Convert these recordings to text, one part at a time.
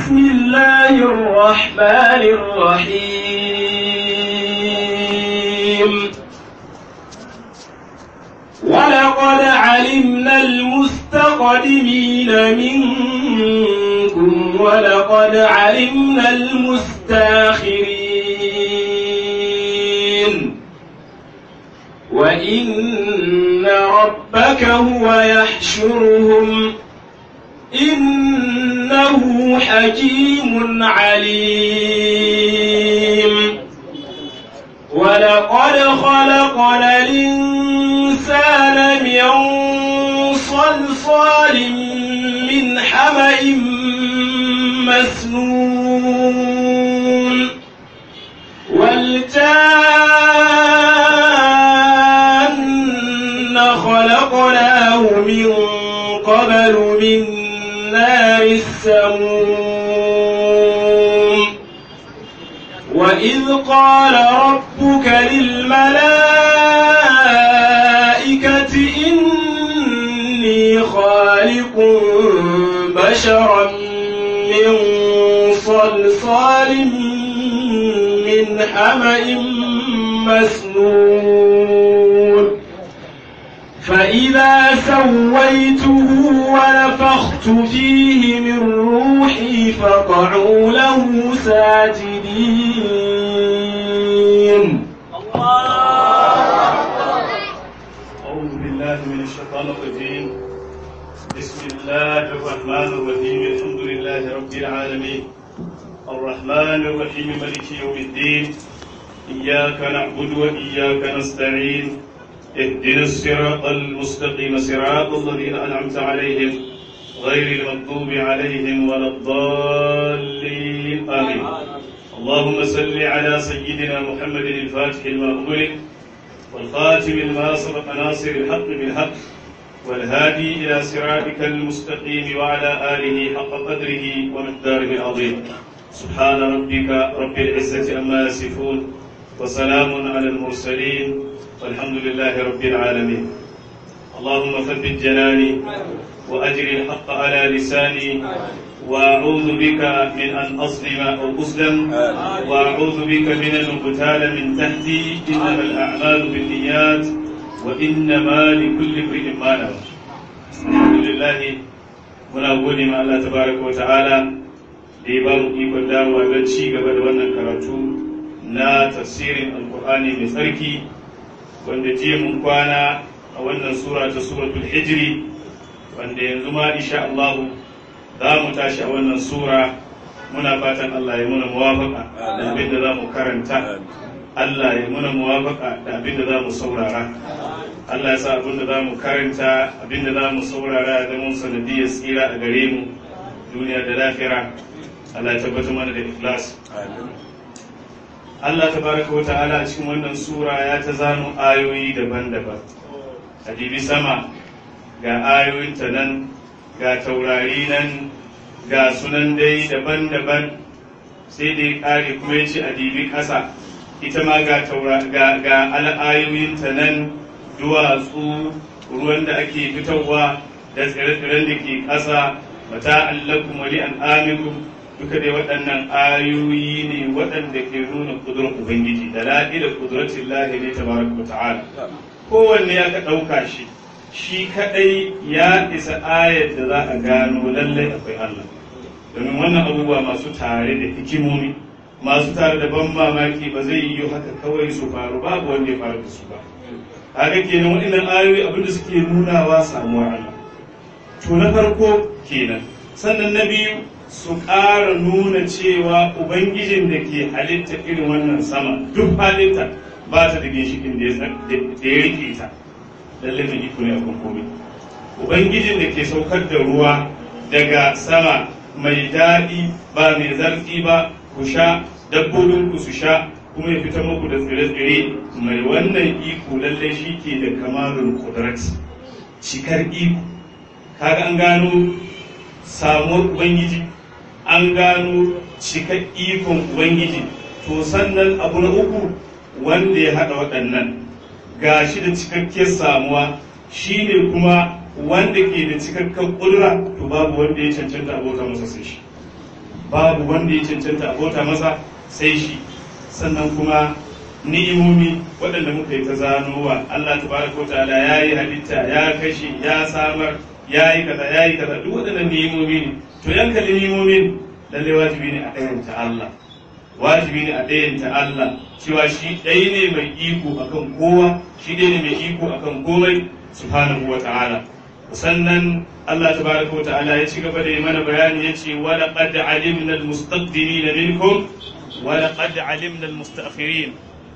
بسم الله الرحمن الرحيم ولقد علمنا المستقدمين منكم ولقد علمنا المستاخرين وإن ربك هو يحشرهم إنه حكيم عليم ولقد خلقنا الإنسان من صلصال من حمأ مسنون والجان خلقناه من قبل من نار السموم وإذ قال ربك للملائكة إني خالق بشرا من صلصال من حمأ مسنون فإذا سويته ونفخت فيه من روحي فقعوا له ساجدين أعوذ بالله من الشيطان الرجيم بسم الله الرحمن الرحيم الحمد لله رب العالمين الرحمن الرحيم ملك يوم الدين إياك نعبد وإياك نستعين اهدنا الصراط المستقيم صراط الذين أنعمت عليهم غير المغضوب عليهم ولا الضالين آمين اللهم صل على سيدنا محمد الفاتح لما أغلق والخاتم لما سبق ناصر الحق بالحق والهادي إلى صراطك المستقيم وعلى آله حق قدره ومقداره العظيم سبحان ربك رب العزة عما يصفون وسلام على المرسلين والحمد لله رب العالمين اللهم ثبت جناني وأجر الحق على لساني وأعوذ بك من أن أظلم أو أظلم وأعوذ بك من أن أغتال من تحتي إنما الأعمال بالنيات وإنما لكل امرئ ما نوى الحمد لله muna gode ma Allah tabaraka wa ta'ala da ya ba mu ikon dawowa don ci gaba da wannan karatu na tafsirin alkur'ani mai tsarki wanda jiya mun kwana a wannan sura ta suratul hijri wanda yanzu ma insha Allah za mu tashi a wannan sura muna fatan Allah ya muna muwafaka da abin da za mu karanta Allah ya muna muwafaka da abin da za mu saurara Allah ya sa abin da za mu karanta abin da za mu saurara da mun sanadiyar tsira a gare mu duniya da lafira Allah ya tabbatar mana da ikhlas Allah tabaraka wa ta'ala a cikin wannan sura ya ta zano ayoyi daban-daban a dibi sama ga ayoyinta nan ga taurari nan ga sunan dai daban-daban sai dai kare kuma ya ce a dibi ƙasa ita ma ga ga al'ayoyinta nan duwatsu ruwan da ake fitarwa da tsire-tsiren da ke ƙasa mata allakum wali an amikum duka dai waɗannan ayoyi ne waɗanda ke nuna kudurar ubangiji da la'i da kuduratin lahi ne tabaraka ta'ala kowanne ya ka ɗauka shi shi kaɗai ya isa ayar da za a gano lallai akwai Allah domin wannan abubuwa masu tare da hikimomi masu tare da ban mamaki ba zai yi haka kawai su faru babu wanda ya faru da su ba haka kenan waɗannan ayoyi abinda suke nunawa samuwar Allah to na farko kenan sannan na biyu su ƙara nuna cewa ubangijin da ke halitta irin wannan sama duk halitta ba ta da ginshikin da ya rike ta lallai mai iko ne a komai ubangijin da ke saukar da ruwa daga sama mai daɗi ba mai zarfi ba ku sha dabbobin ku su sha kuma ya fita muku da tsire-tsire mai wannan iko lallai shi ke da kamarun kudrat cikar iko kaga an gano samuwar ubangiji an gano cikar ikon ubangiji to sannan abu na uku wanda ya haɗa waɗannan ga shi da cikakkiyar samuwa shi ne kuma wanda ke da cikakken ƙudura to babu wanda ya cancanta abota masa sai shi babu wanda ya cancanta a bauta masa sai shi sannan kuma ni'imomi waɗanda muka yi ta zanowa Allah tabaraka ta'ala ya yi halitta ya kashe ya samar ya yi kaza ya yi kaza duk waɗannan ni'imomi ne to yan kalli ni'imomin lalle wajibi ne a ɗayanta Allah wajibi ne a ɗayanta Allah cewa shi ɗaya ne mai iko akan kowa shi ɗaya ne mai iko akan komai subhanahu wa ta'ala sannan Allah tabaraka wa ta'ala ya ci gaba da yi mana bayani ya ce wa laqad alimna al-mustaqdimin minkum wa laqad alimna al-mustaakhirin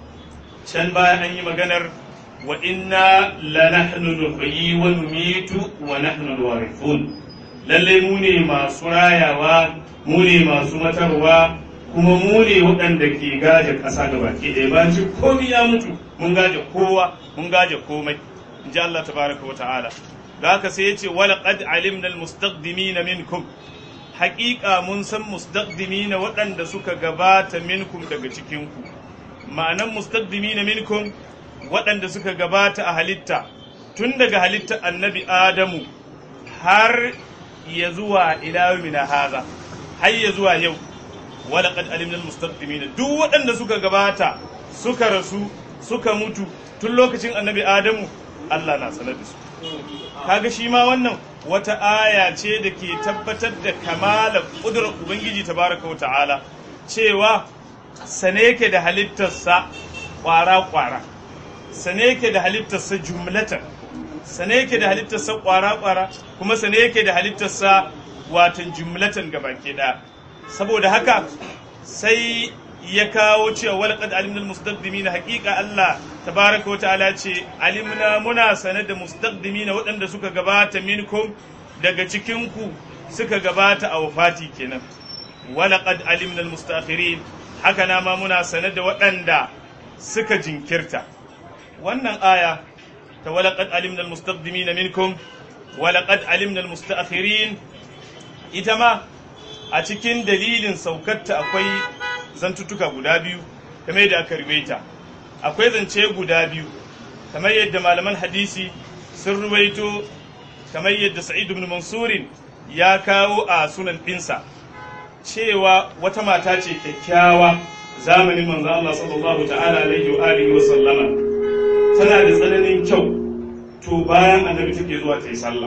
can baya an yi maganar wa inna la nahnu nuhyi wa numitu wa nahnu al-warithun lalle mu ne masu rayawa mu ne masu matarwa kuma mu ne waɗanda ke gaje ƙasa gaba ke ɗaya ba ci komai ya mutu mun gaje kowa mun gaje komai in ji Allah tabaraka wa ta'ala da haka sai ya ce wala qad alimna almustaqdimina minkum haƙiƙa mun san mustaqdimina waɗanda suka gabata minkum daga cikin ku ma'anan mustaqdimina minkum waɗanda suka gabata a halitta tun daga halitta annabi adamu har ya zuwa ila yawmina haza har ya zuwa yau wala qad alimna almustaqdimina duk waɗanda suka gabata suka rasu suka mutu tun lokacin annabi adamu Allah na sanar da su kaga shi ma wannan wata aya ce da ke tabbatar da kamala ƙudurar ubangiji tabaraka wa ta'ala cewa sane ke da halittarsa ƙwara-ƙwara sane ke da halittarsa jumlatan sane ke da halittarsa ƙwara-ƙwara kuma sane ke da halittarsa watan jumlatan gabaki ɗaya saboda haka sai ya kawo cewa walaqad alimna almustaqdimina haqiqa Allah tabaraka wa ta'ala ce alimna muna sane da mustaqdimina waɗanda suka gabata minkum daga cikin ku suka gabata a wafati kenan walaqad alimna almustaakhirin haka na ma muna sane da waɗanda suka jinkirta wannan aya ta walaqad alimna almustaqdimina minkum walaqad alimna almustaakhirin ita ma a cikin dalilin saukarta akwai zantuttuka guda biyu kamar yadda aka ruwaita akwai zance guda biyu kamar yadda malaman hadisi sun ruwaito kamar yadda sa'id ibn mansurin ya kawo a sunan ɗinsa cewa wata mata ce kyakkyawa zamanin manzo Allah sallallahu ta'ala alaihi wa alihi wa sallama tana da tsananin kyau to bayan annabi take zuwa ta yi sallah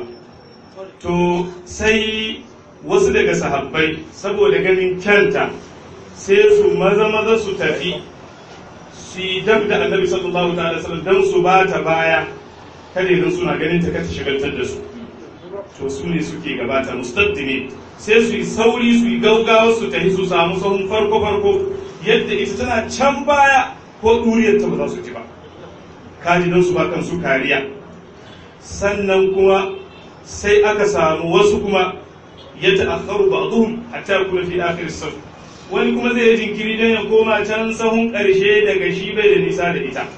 to sai wasu daga sahabbai saboda ganin kyanta sai su maza maza su tafi su yi dab da annabi sallallahu ta'ala sallam don su ba ta baya kada idan suna ganin ta kata shigaltar da su to su ne suke gabata mustaddimi sai su yi sauri su yi gaugawa su tafi su samu sahun farko farko yadda ita tana can baya ko duriyar ta ba za su ji ba kaji don su ba kansu kariya sannan kuma sai aka samu wasu kuma ya ta'akharu ba'dhum hatta yakuna fi akhir as wani kuma zai yi jinkiri don ya koma can sahun ƙarshe daga shi bai da nisa da ita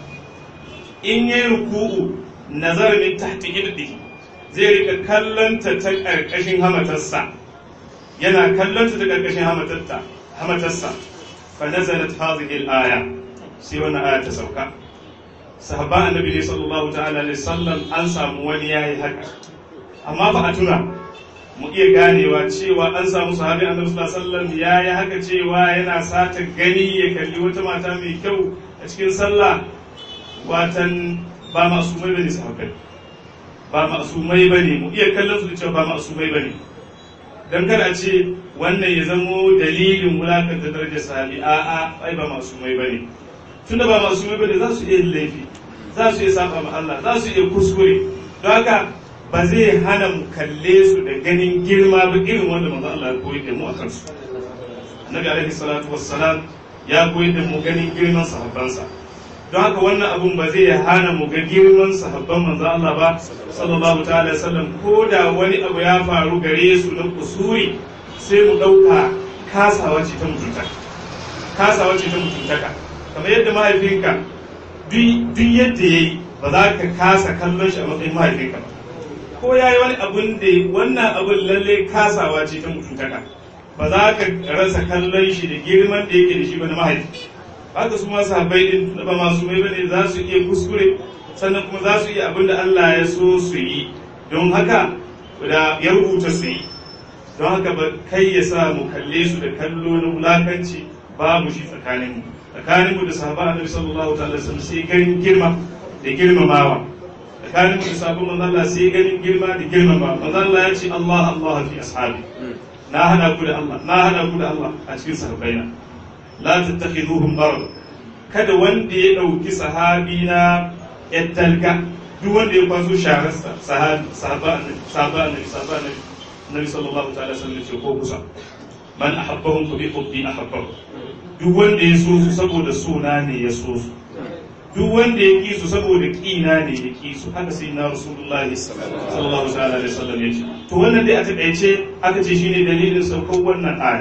in yi ruku'u nazar min tahti irdihi zai rika kallonta ta ƙarƙashin hamatarsa yana kallonta ta ƙarƙashin hamatarta hamatarsa fa nazalat hadhihi al-aya sai wannan aya ta sauka sahabban annabi ne sallallahu ta'ala alaihi sallam an samu wani yayi haka amma fa a tuna mu iya ganewa cewa an samu sahabi annabi sallallahu alaihi wasallam ya yi haka cewa yana sata gani ya kalli wata mata mai kyau a cikin sallah watan ba masumai bane sahabbai ba masumai bane mu iya kallon su da cewa ba masumai bane dan kada a ce wannan ya zamo dalilin wulakanta darajar sahabi a'a ai ba masumai bane tunda ba masumai bane za su iya laifi za su iya saba ma Allah za su iya kuskure don haka ba zai hana mu kalle su da ganin girma ba irin wanda manzo Allah ya koyi da mu a kansu Nabi alaihi salatu wassalam ya koyi da mu ganin girman sahabbansa don haka wannan abun ba zai hana mu ga girman sahabban manzo Allah ba sallallahu ta'ala sallam ko da wani abu ya faru gare su na kusuri sai mu dauka kasawa ce ta mutuntaka kasawa ce ta mutuntaka kamar yadda mahaifinka duk yadda yayi ba za ka kasa kallon shi a matsayin mahaifinka ba ko ya yi wani abun da wannan abun lalle kasawa ce ta mutuntaka ba za ka rasa kallon shi da girman da yake da shi ba na mahaifi haka su masu habai din ba masu mai bane za su iya kuskure sannan kuma za su iya abin da Allah ya so su yi don haka da ya rubuta su yi don haka ba kai ya sa mu kalle su da kallo na wulakanci babu shi tsakanin mu tsakanin mu da sahaba annabi sallallahu ta'ala wasallam sai ganin girma da girmamawa tsakanin mu da sahabban manzo Allah sai ganin girma da girmama manzo Allah ya ce Allah Allah fi ashabi na hada ku da Allah na hada ku da Allah a cikin sahabbaina la tattakhiduhum gharad kada wanda ya dauki sahabi na yattalga duk wanda ya kwaso shahararsa sahabi sahaba annabi sahaba annabi sahaba annabi annabi sallallahu ta'ala sallam ce ko kusa man ahabbahum fa bi hubbi ahabbahum duk wanda ya so su saboda suna ne ya so su duk wanda ya ki su saboda kina ne ya ki su haka sai na rasulullahi sallallahu ta'ala alaihi wasallam ya ce to wannan dai a takaice aka ce shine dalilin saukar wannan aya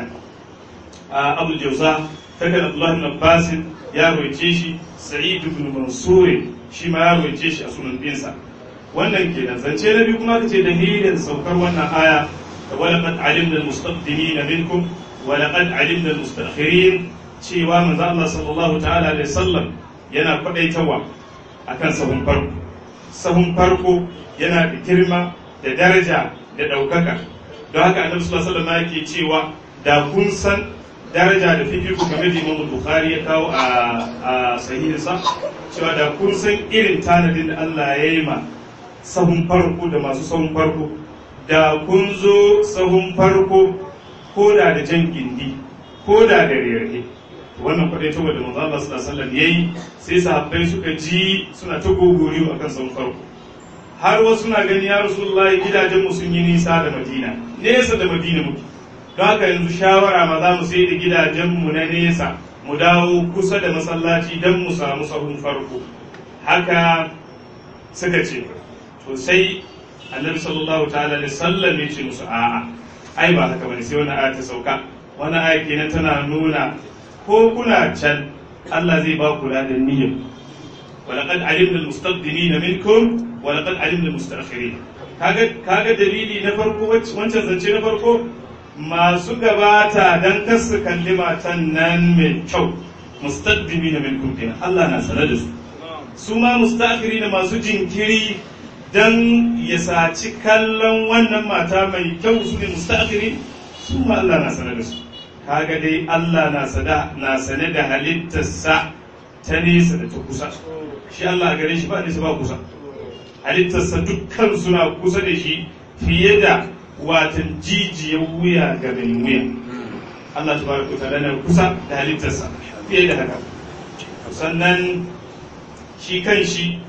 a Abu Jawza takan Abdullah ibn Abbas ya roice shi Sa'id ibn Mansur shi ma ya roice shi a sunan dinsa wannan kenan zance na biyu kuma aka ce dalilin saukar wannan aya da walaqad alimna almustaqdimina minkum walaqad alimna almustakhirin cewa manzo Allah sallallahu ta'ala alaihi wasallam yana kwadaitawa akan sahun farko sahun farko yana da girma da daraja da daukaka don haka annabi sallallahu alaihi wasallam yake cewa da kun san daraja da fifiku game da Imam Bukhari ya kawo a sahihinsa cewa da kun san irin tanadin da Allah ya yi ma sahun farko da masu sahun farko da kun zo sahun farko ko da da jan gindi ko da da rere wannan kwadai ta wadda manzo Allah sallallahu alaihi wasallam yayi sai sahabbai suka ji suna ta gogoriyo akan sahun farko har wasu na gani ya rasulullahi gidajen mu sun yi nisa da Madina nesa da Madina muke don haka yanzu shawara ma za mu sai da gidajen mu na nesa mu dawo kusa da masallaci don mu samu sahun farko haka suka ce to sai annabi sallallahu ta'ala alaihi sallam ya ce musu a'a ai ba haka bane sai wani aya ta sauka wani aya kenan tana nuna ko kuna can Allah zai ba ku ladan niyyar ولقد علمنا المستقدمين منكم ولقد علمنا المستأخرين kaga kaga dalili na farko wancan zance na farko masu gabata dan kar su kalli matan nan mai kyau mustaqdimi na minkum kenan Allah na sanar da su su ma mustaqiri da masu jinkiri dan ya saci kallon wannan mata mai kyau su ne mustaqiri su ma Allah na sanar da su kaga dai Allah na sada na sane da halittarsa ta nesa da ta kusa shi Allah gare shi ba nesa ba kusa halittarsa dukkan suna kusa da shi fiye da watan jijiyar wuya ga mai wuya Allah tabaraka wa ta'ala na kusa da halittarsa fiye da haka sannan shi kan shi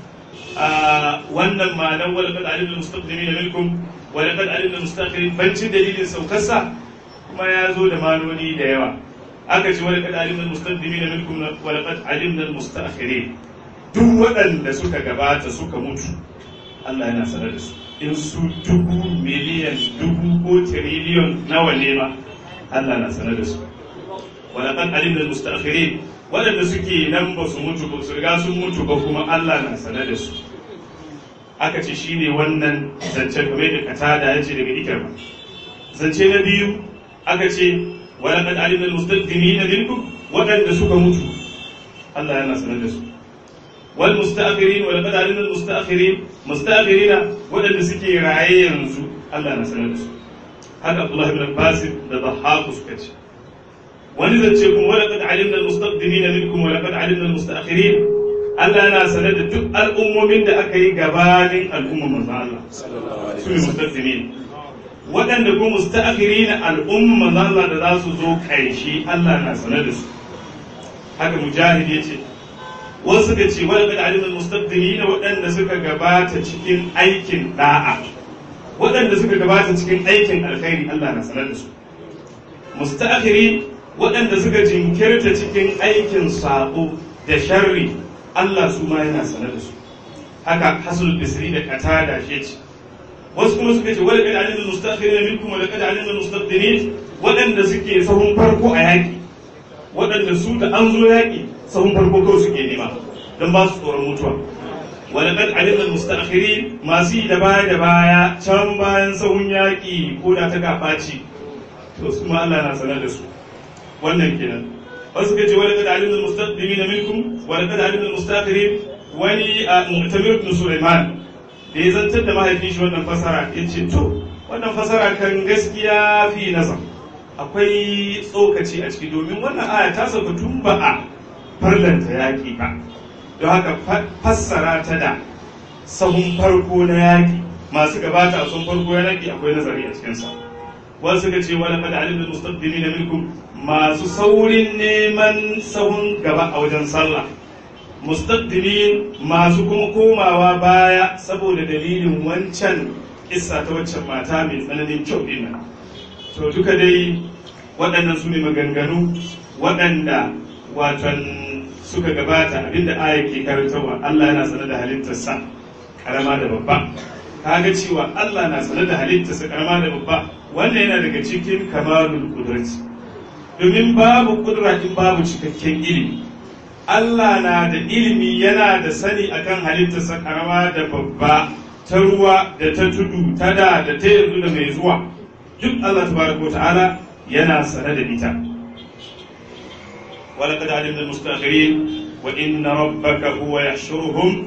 a wannan ma'anar walaqad alimna mustaqdimin minkum walaqad alimna mustaqirin bancin dalilin saukarsa kuma ya zo da maloni da yawa aka ce walaqad alimna mustaqdimin minkum walaqad alimna mustakhirin duk waɗanda suka gabata suka mutu Allah yana sanar da su in su dubu miliyan dubu ko tiriliyon nawa ne ma Allah na sanar da su walaƙan alimna mustakhirin waɗanda suke nan ba su mutu ba su riga sun mutu ba kuma Allah na sanar da su aka ce shine wannan zancen game da katada ya ce daga ikirma zance na biyu aka ce walaƙan alimna mustaqdimin minkum waɗanda suka mutu Allah yana sanar da su والمستأخرين ولقد علمنا المستأخرين مستأخرين ودن سكي راي ينزو الله نسأل هذا عبد الله بن عباس ده ضحاك سكتش ولذا تشيكم ولقد علمنا المستقدمين منكم ولقد علمنا المستأخرين Allah na sanar da duk al'ummomin da aka yi gabanin al'ummar manzo Allah su ne mustaqdimin waɗanda kuma musta'khirina al'ummar manzo Allah da za su zo ƙarshe Allah na sanar da su haka mujahid yace wasu suka ce wani kada alimin mustaqdimi na waɗanda suka gabata cikin aikin da'a waɗanda suka gabata cikin aikin alkhairi Allah na sanar da su musta'khiri waɗanda suka jinkirta cikin aikin sabo da sharri Allah su ma yana sanar da su haka hasul bisri da qatada shi ce wasu kuma suka ce wala kada alimin musta'khirin minkum wala kada alimin mustaqdimin waɗanda suke sahun farko a yaƙi waɗanda su da an zo yaƙi sahun farko kawai suke nema don ba su tsoron mutuwa wani kan alimul mustakhirin masu yi da baya da baya can bayan sahun yaƙi ko da ta gabaci to su ma Allah na sanar da su wannan kenan wasu ka ce wani kan alimul mustaqdimin minkum wani kan alimul mustakhirin wani a mu'tamir ibn Sulaiman da ya zantar da mahaifin shi wannan fasara ya ce to wannan fasara kan gaskiya fi nazar akwai tsokaci a ciki domin wannan aya ta sauka tun ba a farlanta yaƙi ba don haka fassara ta da sahun farko na yaƙi masu gabata a sun farko na yaƙi akwai nazari a cikinsa wasu suka ce wani kada alim da mustaqdimi na minkum masu saurin neman sahun gaba a wajen sallah mustaqdimin masu kuma komawa baya saboda dalilin wancan kissa ta waccan mata mai tsananin kyau din nan to duka dai waɗannan su ne maganganu waɗanda watan suka gabata abinda aya ke karantarwa Allah yana sanar da halittarsa karama da babba kaga cewa Allah na sanar da halittarsa karama da babba wannan yana daga cikin kamalul kudrati domin babu kudura in babu cikakken ilimi Allah na da ilimi yana da sani akan halittarsa karama da babba ta ruwa da ta tudu ta da da ta yanzu da mai zuwa duk Allah tabaraka wa ta'ala yana sane da ita ولقد علمنا المستأخرين وإن ربك هو يحشرهم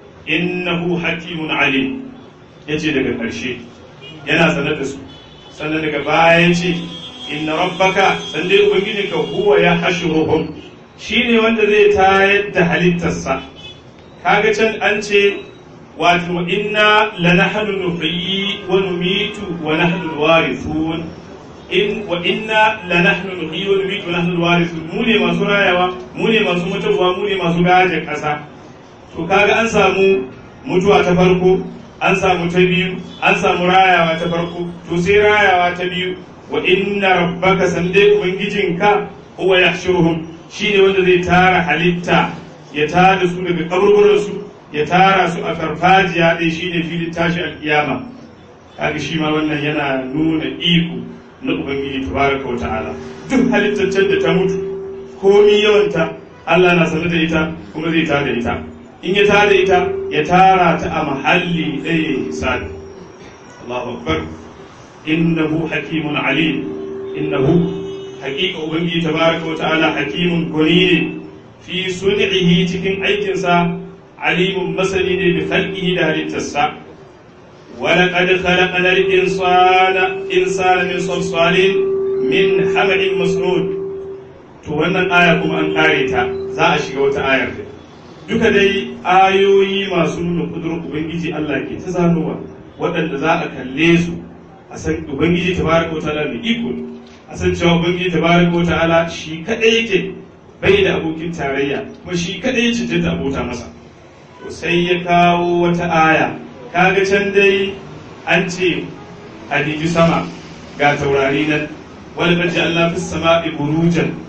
إنه حكيم عليم yace daga ƙarshe yana sanar da su sannan daga baya yace inna rabbaka san dai ubangiji ka huwa ya hashuruhum shine wanda zai tayar da halittarsa kaga can an ce wato wa inna lanahnu nuhyi wa numitu wa nahnu alwarithun in wa inna lanahnu nuhyi wa numitu wa nahnu alwarithun mu ne masu rayawa mu ne masu mutuwa mu ne masu gaje kasa to kaga an samu mutuwa ta farko an samu ta biyu an samu rayawa ta farko to sai rayawa ta biyu wa inna rabbaka sande ubangijinka huwa yahshuruhum shine wanda zai tara halitta ya tada su daga kaburburan su ya tara su a farfajiya dai shine filin tashi alkiyama kaga shi ma wannan yana nuna iko na ubangiji tabaraka wa ta'ala duk halittar da ta mutu komi yawanta Allah na sanar da ita kuma zai tada ita in ya tada ita ya tara ta a mahalli ɗaya hisabi Allahu akbar innahu hakimun alim innahu haqiqa ubangiji tabaraka wa ta'ala hakimun gwani ne fi sun'ihi cikin aikinsa alimun masani ne bi khalqihi da halittarsa ولقد خلقنا الإنسان إنسان من صلصال من حمأ مسنود to wannan aya kuma an kare ta za a shiga wata ayar da duka dai ayoyi masu nuna kudurar ubangiji Allah ke ta zanowa waɗanda za a kalle su a san ubangiji tabaraka wa ta'ala mai iko a san cewa ubangiji tabaraka wa ta'ala shi kadai yake bai da abokin tarayya kuma shi kadai ya cancanta abota masa to sai ya kawo wata aya kaga can dai an ce a diji sama ga taurari nan wani kaji Allah fi sama'i burujan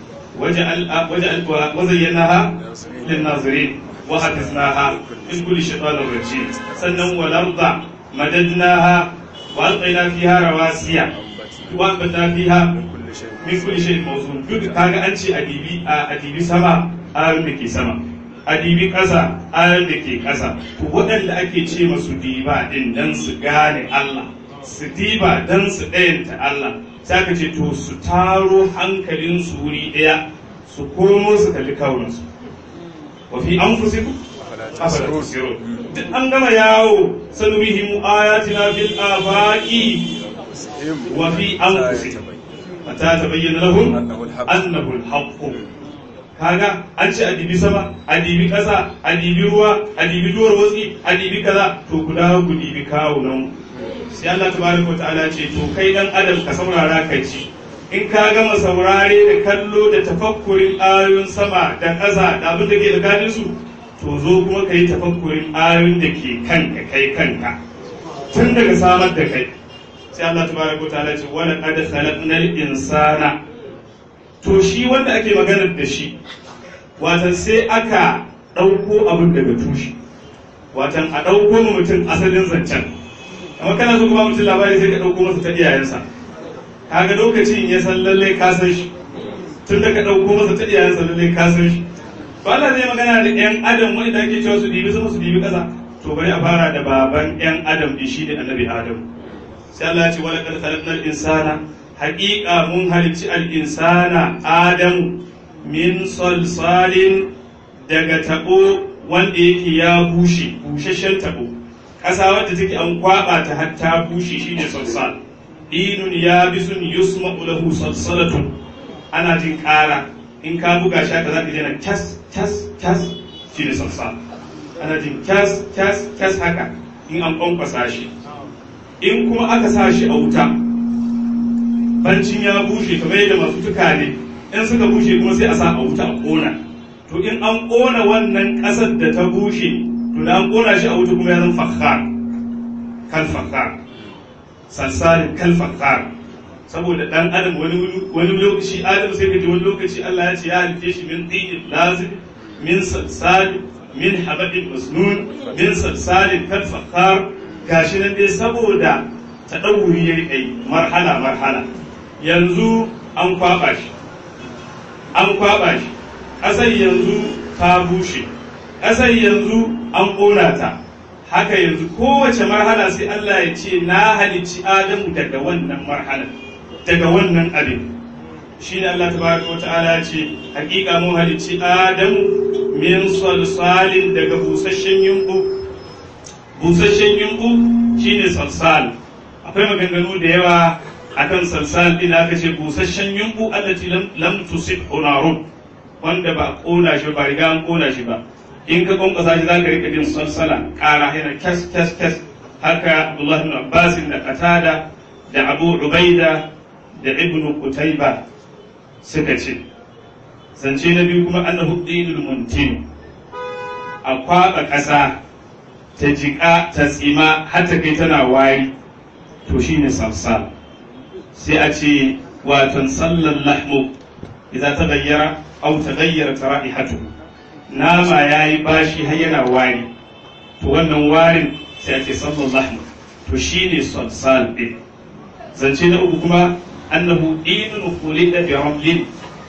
وزيناها للناظرين وحفظناها من كل شيطان رجيم sannan والأرض مددناها وألقينا فيها رواسي وأنبتنا فيها من كل شيء موزون duk kaga an ce adibi a adibi sama ayoyin da ke sama adibi ƙasa ayoyin da ke ƙasa to waɗanda ake ce masu diba din dan su gane Allah su diba dan su ɗayanta Allah sai ka ce to su taro hankalin su wuri ɗaya su komo su kalli kawunansu wa fi an fusi ku afala tusirun duk an gama yawo sanurihim ayatina fil afaqi wa fi anfusihim mata tabayyana lahum annahu al-haqq kaga an ce adibi sama adibi kasa adibi ruwa adibi duwar watsi adibi kaza to ku dawo ku dibi kawunan sai Allah tabaraka wa ta'ala ce to kai dan adam ka saurara ka ci in ka gama saurare da kallo da tafakkurin ayoyin sama da ƙasa da abin da ke tsakanin su to zo kuma ka yi tafakkurin ayoyin da ke kanka kai kanka tun daga samar da kai sai Allah tabaraka wa ta'ala ce wala qad khalaqnal insana to shi wanda ake maganar da shi watan sai aka ɗauko abin daga tushe watan a ɗauko mutum asalin zancen amma kana so kuma mutum labari sai ka ɗauko masa ta iyayensa kaga lokacin ya san lallai ka san shi tun da ka ɗauko masa ta iyayensa lallai ka san shi to Allah zai magana da ƴan adam wanda ake cewa su dibi sama su dibi ƙasa to bari a fara da baban ƴan adam din shi ne annabi adam sai Allah ya ce wala qad khalaqnal insana haƙiƙa mun halicci al insana adamu min salsalin daga tabo wanda yake ya bushe busheshen tabo ƙasa wadda take an kwaba ta har ta bushe shine salsal inun yabisun yusma'u lahu salsalatun ana jin ƙara in ka buga shi haka zaka je na tas tas tas shi ne salsal ana jin tas tas tas haka in an kwankwasa shi in kuma aka sa shi a wuta bancin ya bushe kamar yadda masu tukane in suka bushe kuma sai a sa a wuta a ƙona to in an ƙona wannan ƙasar da ta bushe to da an ƙona shi a wuta kuma ya zama fakhar kal fakhar salsalin kal fakhar saboda dan adam wani wani lokaci adam sai ka ji wani lokaci Allah ya ce ya halice shi min tinin lazim min salsal min habadin masnun min salsalin kal fakhar gashi nan dai saboda ta ɗauri ya yi marhala marhala yanzu an kwaɓa shi an kwaɓa shi ƙasar yanzu ta bushe ƙasar yanzu an ƙona ta haka yanzu kowace marhala sai Allah ya ce na halicci Adamu daga wannan marhalar daga wannan abin shi ne Allah tabaraka wa ta'ala ce hakika mun halicci Adamu min salsalin daga busasshen yumbu busasshen yumbu shine salsal akwai maganganu da yawa akan salsal din aka ce busasshen yumbu allati lam tusib hunarun wanda ba kona shi ba riga an kona shi ba in ka kwankwasa shi zaka rika jin salsala kara yana kes kes kes haka Abdullah ibn Abbas da Qatada da Abu Ubaida da Ibn Qutayba suka ce zance na biyu kuma annahu dinul muntin a kwaba ƙasa ta jiƙa ta tsima har ta kai tana wari to shine salsal sai a ce watan sallan lahmu idan ta gayyara au ta gayyara ta ra'ihatu nama ya yi bashi har yana wari to wannan warin sai a ce sallan lahmu to shine salsal ɗin zance na uku kuma annahu dinun khulida bi ramlin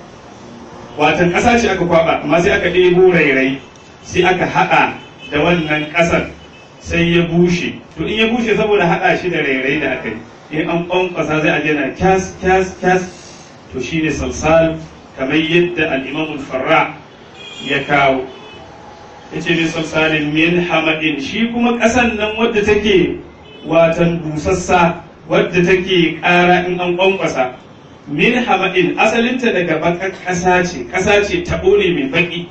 watan ƙasa ce aka kwaba amma sai aka ɗebo rairayi sai aka haɗa da wannan ƙasar sai ya bushe to in ya bushe saboda haɗa shi da rairayi da aka yi in an ƙwanƙwasa zai aje na kyas kyas kyas to shine salsal kamar yadda al-imam farra ya kawo yace min salsalin min hamadin shi kuma ƙasan nan wadda take watan busassa wadda take ƙara in an ƙwanƙwasa min hamadin asalinta daga bakar ƙasa ce ƙasa ce taɓo ne mai baƙi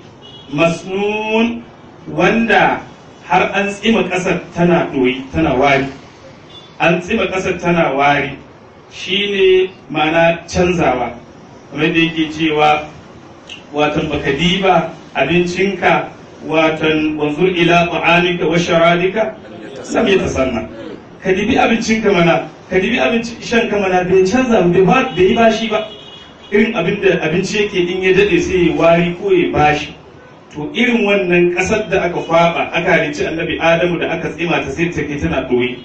masnun wanda har an tsima ƙasar tana ɗoyi tana wari an tsima ƙasar tana wari shine mana canzawa kamar da yake cewa watan baka diba abincinka watan wanzur ila ta'amika wa sharadika lam yatasanna ka dibi abincinka mana ka dibi abinci shan ka mana bai canza bai ba bai bashi ba irin abin da abinci yake in ya dade sai ya wari ko ya bashi to irin wannan ƙasar da aka kwaba aka halicci annabi adamu da aka tsima ta sai take tana ɗoyi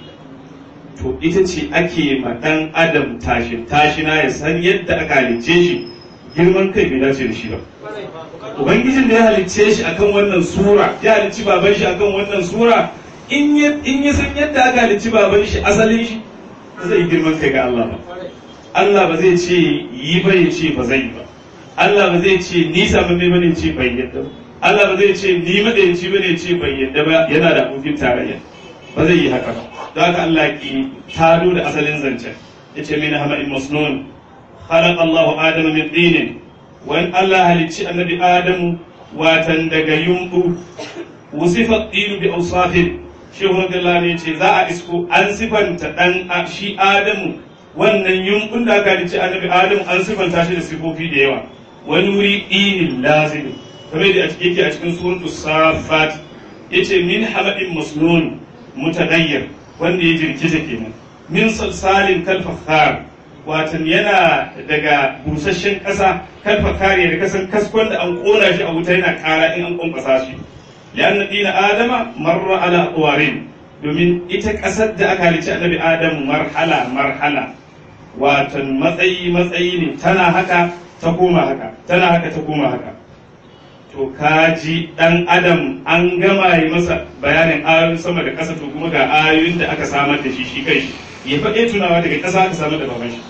to ita ce ake ma ɗan adam tashin tashina ya san yadda aka halicce shi girman kai bai dace da shi ba ubangijin da ya halicce shi akan wannan sura ya halicci baban shi akan wannan sura in ya san yadda aka halicci baban shi asalin shi zai girman kai ga Allah ba Allah ba zai ce yi ba ya ce ba zai yi ba Allah ba zai ce ni samun ne bane ce bai yadda ba Allah ba zai ce ni madayanci bane ce bai yadda ba yana da abokin tarayya ba zai yi haka ba don haka Allah ki tado da asalin zancen yace min hama'in masnun خلق الله آدم من طين وإن الله هلتشي النبي آدم واتن دقا ينبو وصف الطين بأوصاف شيخ رضي الله عنه يتي ذا اسكو أن صفن تدن شي آدم wannan yumbun da aka halicci annabi adam an sifanta shi da sifofi da yawa wani wuri ɗinin lazim kamar da yake a cikin suratu safat yace min hamadin masnun mutadayyir wanda ya jirkice kenan min salsalin kal fakhar watan yana daga busasshen ƙasa kalfa kare da kasan kaskon da an ƙona shi a wuta yana ƙara in an ƙwanƙwasa shi lianna dina adama marra ala aqwarin domin ita ƙasar da aka halicci annabi adamu marhala marhala watan matsayi matsayi ne tana haka ta koma haka tana haka ta koma haka to kaji dan adam an gama yi masa bayanin ayoyin sama da ƙasa to kuma ga ayoyin da aka samar da shi shi kai shi ya faɗe tunawa daga ƙasa aka samar da baban shi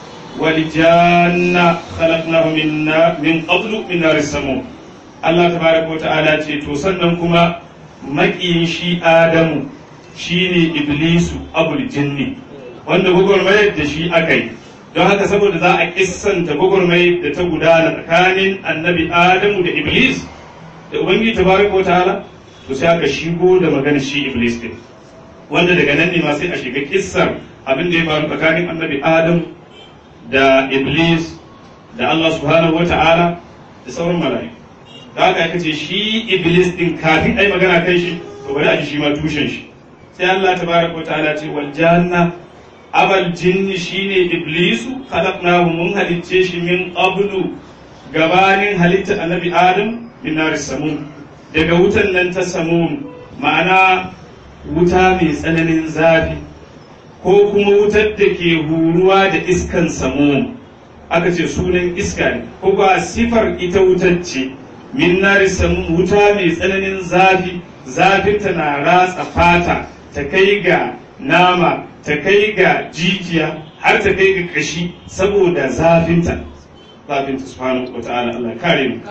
والجان خلقناه من من قبل من نار السموم Allah tabaraka wata'ala ce to sannan kuma maƙiyin shi Adamu shine Iblisu abul jinni wanda gwagwarmayar da shi aka yi don haka saboda za a kissanta gwagwarmayar da ta gudana tsakanin annabi adamu da iblis da ubangiji tabaraka wa ta'ala to sai aka shigo da maganar shi iblis din wanda daga nan ne ma sai a shiga kissar abin da ya faru tsakanin annabi adamu da iblis da Allah subhanahu wa ta'ala da sauran mala'iku da haka aka ce shi iblis din kafin ai magana kai shi to bari a ji shi ma tushen shi sai Allah tabaraka wa ta'ala ce wal janna abal jinni shine iblisu khalaqnahu mun halicce shi min qablu gabanin halitta annabi adam min nar samum daga wutan nan ta samum ma'ana wuta mai tsananin zafi ko kuma wutar da ke huruwa da iskan samum aka ce sunan iska ne ko ba sifar ita wutar ce min nar samum wuta mai tsananin zafi zafinta na ratsa fata ta kai ga nama ta kai ga jijiya har ta kai ga kashi saboda zafinta zafinta subhanahu wa ta'ala Allah kare mu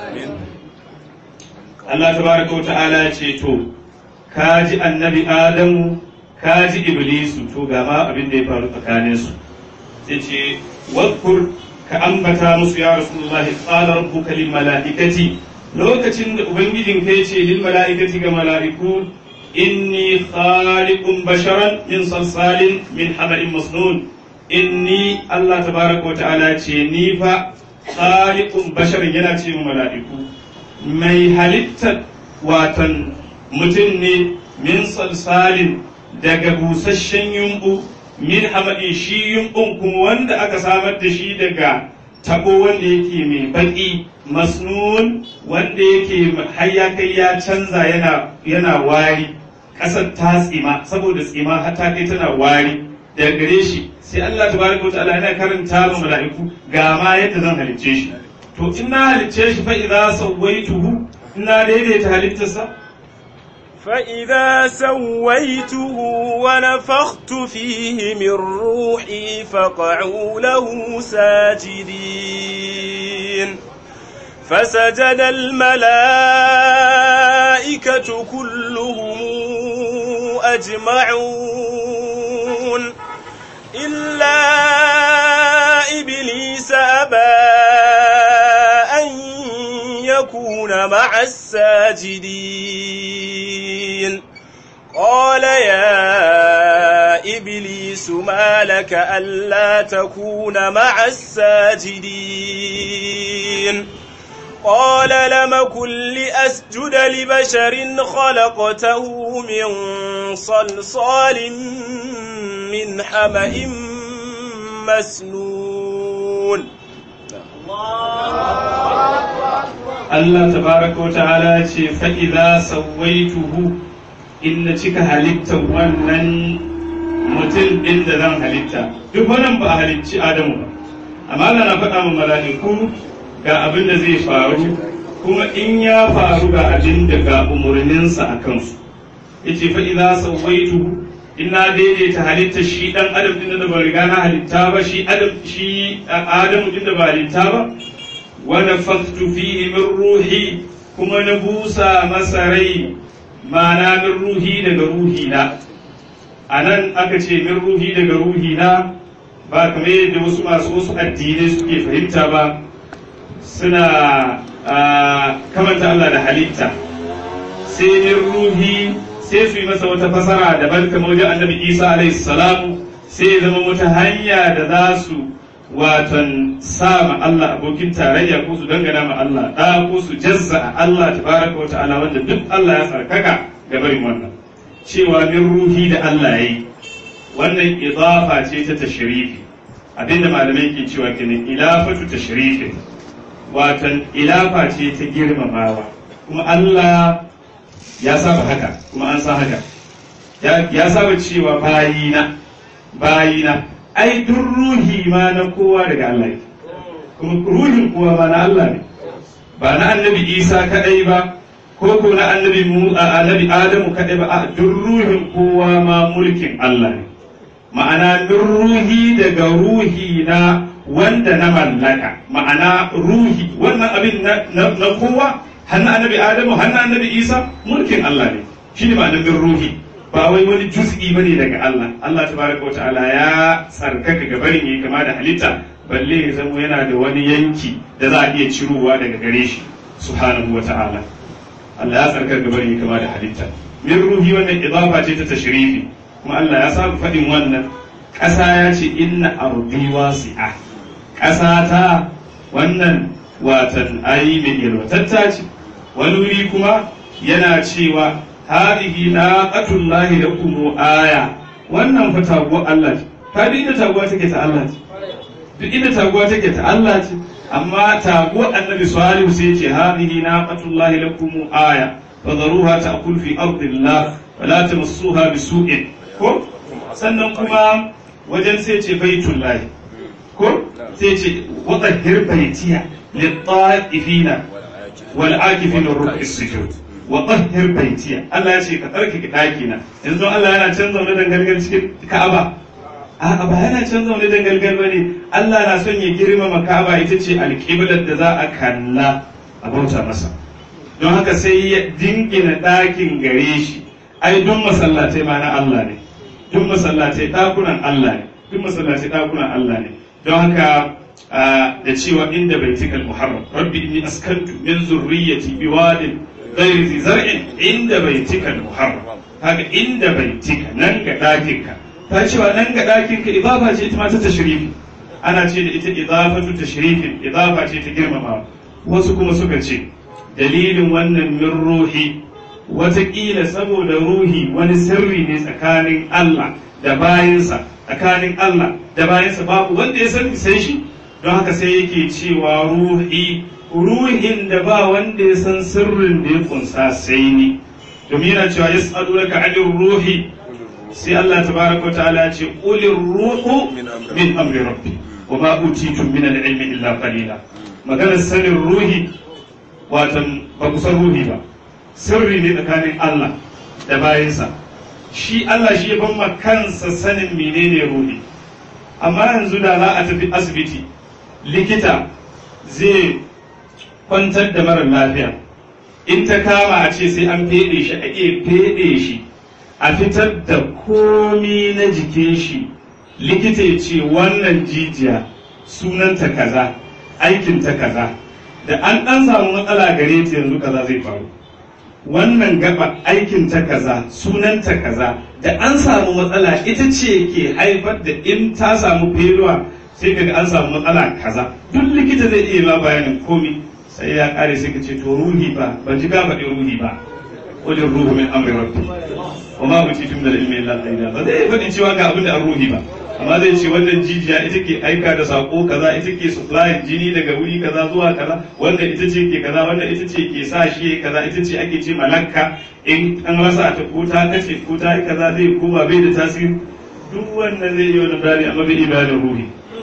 Allah tabaraka wa ta'ala ce to kaji annabi Adamu kaji Iblisu to ga ma abin da ya faru tsakanin su sai ce wadkur ka ambata musu ya Rasulullah qala rabbuka lil malaikati lokacin da ubangijin kai ce lil malaikati ga mala'iku إني خالق بشرا من صلصال من حمأ مسنون إني الله تبارك وتعالى ni fa خالق بشر yana ce mu mala'iku mai halittar watan mutum ne min salsalin daga busasshen yumbu min hamadi shi yumbun kuma wanda aka samar da shi daga tabo wanda yake mai baki masnun wanda yake har ya kai ya canza yana yana wari ƙasar ta tsima saboda tsima har ta kai tana wari daga gare shi sai Allah tabaraka wa ta'ala yana karanta ma mala'iku ga ma yadda zan halicce shi to in na halicce shi fa idza sawaituhu ina daidaita halittarsa فإذا سويته ونفخت فيه من روحي فقعوا له ساجدين فسجد الملائكة كلهم أجمعون إلا إبليس أبى أن يكون مع الساجدين قال يا إبليس ما لك ألا تكون مع الساجدين قال لم كن لأسجد لبشر خلقته من صلصال من حمأ مسنون Allah tabaraka wa ta'ala ce fa'iza sawaituhu in na cika halittar wannan mutum ɗin da zan halitta duk wannan ba a halicci Adamu ba amma Allah na faɗa ma mala'iku ga abin da zai faru kuma in ya faru ga abin da ga umarninsa a kansu yace fa'iza sawaituhu in na daidaita halitta shi ɗan adam ɗin da ba riga na halitta ba shi adam shi Adamu ɗin da ba halitta ba ونفخت فيه من روحي كما نبوسا مسري ما من روحي daga ruhina anan aka ce min ruhi daga ruhina ba kamar yadda wasu masu wasu addinai suke fahimta ba suna kamanta Allah da halitta sai min ruhi sai su yi masa wata fasara daban kamar wajen annabi Isa alaihi salamu sai zama wata hanya da za su watan sa ma Allah abokin tarayya ko su dangana ma Allah da ko su jazza a Allah tabaraka wa ta'ala wanda duk Allah ya tsarkaka ga barin wannan cewa min ruhi da Allah yayi wannan idafa ce ta tashrifi abinda malamai ke cewa kenan ilafatu tashrifi watan ilafa ce ta girmamawa kuma Allah ya saba haka kuma an san haka ya saba cewa bayina bayina ai duk ruhi ma na kowa daga Allah ne kuma ruhin kowa ma na Allah ne ba na annabi Isa kadai ba ko ko na annabi mu annabi Adamu kadai ba a duk ruhin kowa ma mulkin Allah ne ma'ana duk ruhi daga ruhi na wanda na mallaka ma'ana ruhi wannan abin na kowa hannu annabi Adamu hannu annabi Isa mulkin Allah ne shine ma'anar bin ruhi ba wai wani juz'i bane daga Allah Allah tabaraka wa ta'ala ya tsarkaka ga barin yayi kama da halitta balle ya zamo yana da wani yanki da za a iya cirowa daga gare shi subhanahu wa ta'ala Allah ya tsarkaka ga barin yayi kama da halitta min ruhi wannan idafa ce ta tashrifi kuma Allah ya saba faɗin wannan ƙasa ya ce inna ardi wasi'a ƙasa ta wannan watan ayi mai yalwatatta ce wani wuri kuma yana cewa hadihi naqatullahi lakum aya wannan fa taguwa Allah ce ta duk inda taguwa take ta Allah ce duk inda taguwa take ta Allah ce amma taguwa annabi salihu sai ce hadihi naqatullahi lakum aya fadharuha ta'kul fi ardillah wala tamassuha bisu'in ko sannan kuma wajen sai ce baitullahi ko sai ce wadahhir baitiya lit-ta'ifina wal akifina ruk'i sujud wa tahhir baitiya Allah ya ce ka tsarkake daki na yanzu Allah yana can zaune dangalgal cikin Ka'aba a'a ba yana can zaune dangalgal bane Allah na son ya girmama Ka'aba ita ce alƙiblar da za a kalla a bauta masa don haka sai ya dingina ɗakin gare shi ai duk masallatai ma na Allah ne duk masallatai ɗakunan Allah ne duk masallatai ɗakunan Allah ne don haka da cewa inda baitikal muharram rabbi inni askantu min zurriyyati biwadin غير ذي زرع عند بيتك المحرم هذا عند بيتك نن ga ɗakinka ta cewa nan ga ɗakinka idafa ce ita ma ta tashrifi ana ce da ita idafatu tashrifin idafa ce ta girmama wasu kuma suka ce dalilin wannan min ruhi watakila saboda ruhi wani sirri ne tsakanin Allah da bayansa tsakanin Allah da bayansa babu wanda ya sani sai shi don haka sai yake cewa ruhi ruhin da ba wanda ya san sirrin da ya kunsa sai ni domin yana cewa ya tsadu daga alin ruhi sai Allah tabaraka wa ta'ala ya ce qulir ruhu min amri rabbi wa ma utitum min al-ilmi illa qalila maganar sanin ruhi watan ba ku san ruhi ba sirri ne tsakanin Allah da bayansa shi Allah shi ya ban kansa sanin menene ruhi amma yanzu da za a tafi asibiti likita zai kwantar da mara lafiya in ta kama a ce sai an feɗe shi a iya feɗe shi a fitar da komi na jikin shi likita ya ce wannan jijiya sunanta kaza aikinta kaza da an ɗan samu matsala gare ta yanzu kaza zai faru wannan gaba aikinta kaza sunanta kaza da an samu matsala ita ce ke haifar da in ta samu feluwa sai kaga an samu matsala kaza duk likita zai iya ma bayanin komi sai ya kare sai ka ce to ruhi ba ban ji ka faɗi ruhi ba qul ruhu min amri rabbi wa ma utitum min ilmi illa qalila ba zai faɗi cewa ga abin da an ruhi ba amma zai ce wannan jijiya ita ke aika da sako kaza ita ke supply jini daga wuri kaza zuwa kaza wanda ita ce ke kaza wanda ita ce ke sa shi kaza ita ce ake ce malakka in an rasa ta ko ta kace ko ta yi kaza zai koma bai da tasiri duk wannan zai yi wani bayani amma bai iya da ruhi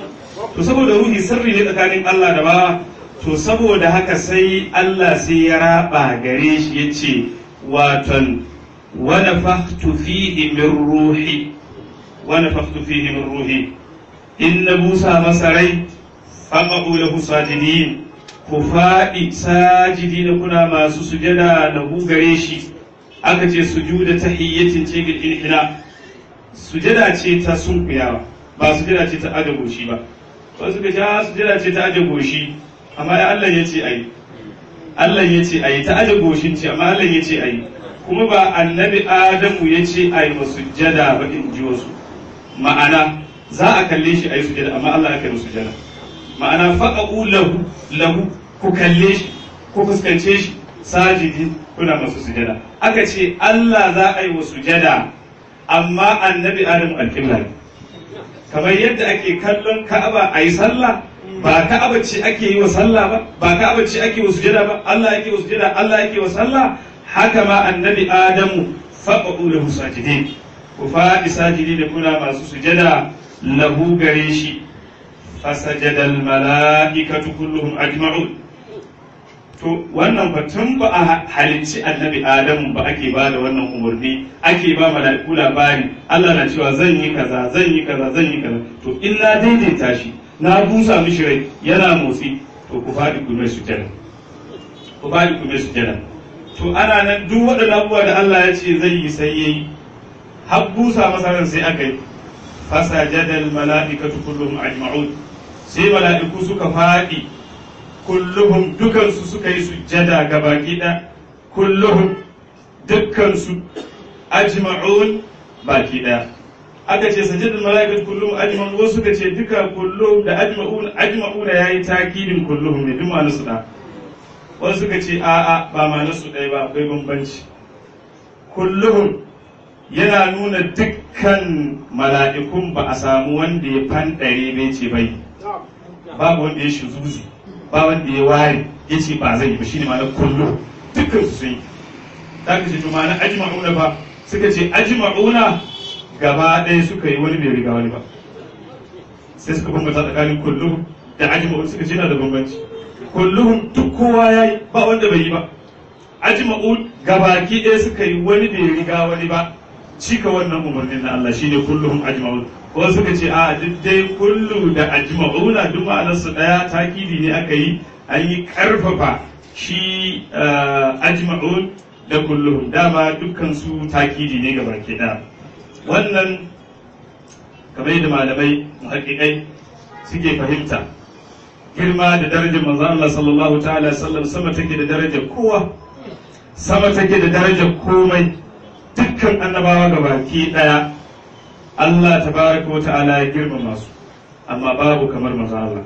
to saboda ruhi sirri ne tsakanin Allah da bawa to saboda haka sai Allah sai ya raba gare shi ya ce waton wani faktu fihi min ruhi wani faktu fihi min ruhi in na busa masa rai faƙa'u lahu sajidin ku faɗi sajidi na kuna masu sujada da gare shi aka ce sujuda tahiyyatin ce bil inhina sujada ce ta sunkuyawa ba sujada ce ta aje goshi ba wasu ka ja sujada ce ta aje goshi amma ya Allah ya ce ayi Allah ya ce ayi ta aje goshin ce amma Allah ya ce ayi kuma ba annabi Adamu ya ce ayi wa sujada ba in ji wasu ma'ana za a kalle shi ayi sujada amma Allah ya kai sujada ma'ana faqu lahu lahu ku kalle shi ku fuskance shi sajidi kuna masu sujada aka ce Allah za a yi wa sujada amma annabi Adamu alƙibla ne kamar yadda ake kallon Ka'aba a yi sallah ba Ka'aba ce ake yi wa sallah ba ba Ka'aba ce ake wa sujada ba Allah yake wa sujada Allah yake wa sallah haka ma annabi Adamu faqu lahu sajidin ku faɗi sajidi da kuna masu sujada lahu gare shi fasajada al mala'ikatu kulluhum ajma'un to wannan batun ba a halicci annabi adamu ba ake ba da wannan umarni ake ba mala'iku labari Allah na cewa zan yi kaza zan yi kaza zan yi kaza to in na daidaita shi na busa mishi rai yana motsi to ku faɗi ku mai sujada ku faɗi ku mai sujada to ana nan duk waɗannan abubuwa da Allah ya ce zai yi sai yayi har busa masa ran sai aka yi fasajadal mala'ikatu kulluhum ajma'un sai mala'iku suka faɗi kulluhum dukansu suka yi sujjada ga baki ɗaya kulluhum dukkansu ajma'un baki ɗaya aka ce sajadal mala'ikatu kulluhum ajma'un wasu suka ce duka kulluhum da ajma'un ajma'una yayi takidin kulluhum ne duk ma'anar su da wasu suka ce a'a ba ma'anar su ɗaya ba akwai bambanci kulluhum yana nuna dukkan mala'ikun ba a samu wanda ya fanɗare bai ce bai babu wanda ya shuzuzi ba wanda ya ware ya ce ba zai yi ba shine ma'anar kullu dukkan su sun yi ta ka ce to ma'anar ajma'una ba suka ce ajma'una gaba ɗaya suka yi wani bai riga wani ba sai suka bambanta tsakanin kulluhum da ajma'un suka ce yana da bambanci kulluhum duk kowa ya yi ba wanda bai yi ba ajma'un gabaki ɗaya suka yi wani bai riga wani ba cika wannan umarnin na Allah shine kulluhum ajma'un ko suka ce a duk dai kullu da ajma'una duk ma'anar su daya takidi ne aka yi an yi karfafa shi ajma'un da kulluhum dama dukkan su takidi ne gabaki ɗaya wannan kamar yadda malamai muhaqqiqai suke fahimta girma da darajar manzon Allah sallallahu ta'ala sallam sama take da darajar kowa sama take da darajar komai dukkan annabawa ga baki daya Allah tabaraka wa ta'ala ya girmama su amma babu kamar manzon Allah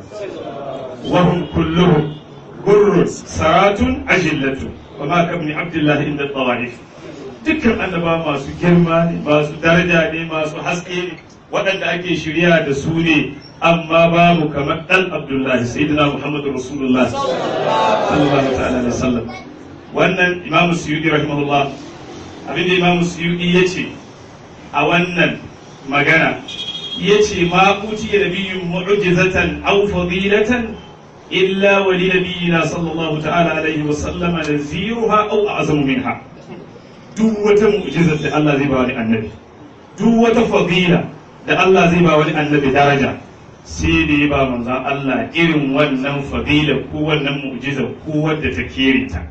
wahum kulluhum gurrun saratun ajillatu wa ma kabni abdullahi inda tawaif dukkan annabawa masu girma ne masu daraja ne masu haske ne waɗanda ake shirya da su ne amma babu kamar ɗan abdullahi sayyidina muhammadu rasulullah sallallahu ta'ala alaihi wasallam wannan imamu suyudi rahimahullah abinda imamu suyudi ya ce a wannan magana ya ce ma utiya nabiyyun mu'jizatan aw fadilatan illa wa li nabiyyina sallallahu ta'ala alaihi wasallam naziruha aw a'zamu minha duk wata mu'jizar da Allah zai ba wani annabi duk wata fadila da Allah zai ba wani annabi daraja sai da ya ba manzan Allah irin wannan fadila ko wannan mu'jiza ko wadda ta kere ta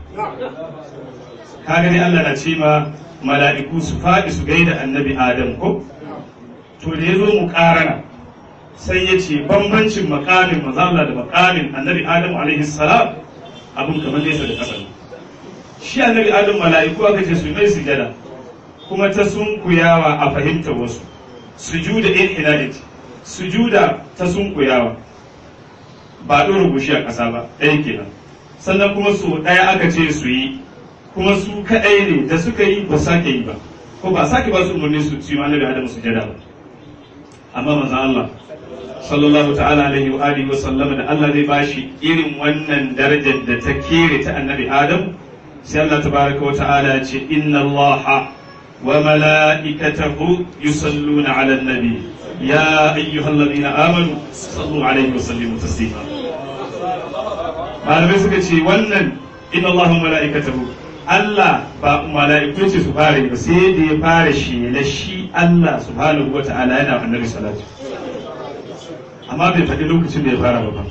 kaga dai Allah na ce ma mala'iku su faɗi su gaida annabi Adam ko to da ya zo mu ƙarana sai ya ce bambancin makamin manzan Allah da makamin annabi Adam alaihi salam abun kamar nesa da ƙasa shi annabi Adam mala'iku aka ce su mai sujada kuma ta sunkuyawa a fahimtar wasu sujuda inhinality sujuda ta sunkuyawa ba ɗora gushi a ƙasa ba ɗaya kenan sannan kuma su ɗaya aka ce su yi kuma su kaɗai ne da suka yi ba sake yi ba ko ba sake ba su umarni su ci annabi adam sujada ba amma manzo Allah sallallahu ta'ala alaihi wa alihi wa sallama da Allah zai bashi irin wannan darajar da ta kere ta annabi adam sai Allah tabaraka wa ta'ala ya ce inna Allah وملائكته يصلون على النبي يا أيها الذين آمنوا صلوا عليه وسلموا تسليما malamai suka ce wannan in Allah mala'ikatahu Allah ba mala'iku ce su fara ba sai da ya fara shela shi Allah subhanahu wa ta'ala yana annabi salatu amma bai faɗi lokacin da ya fara ba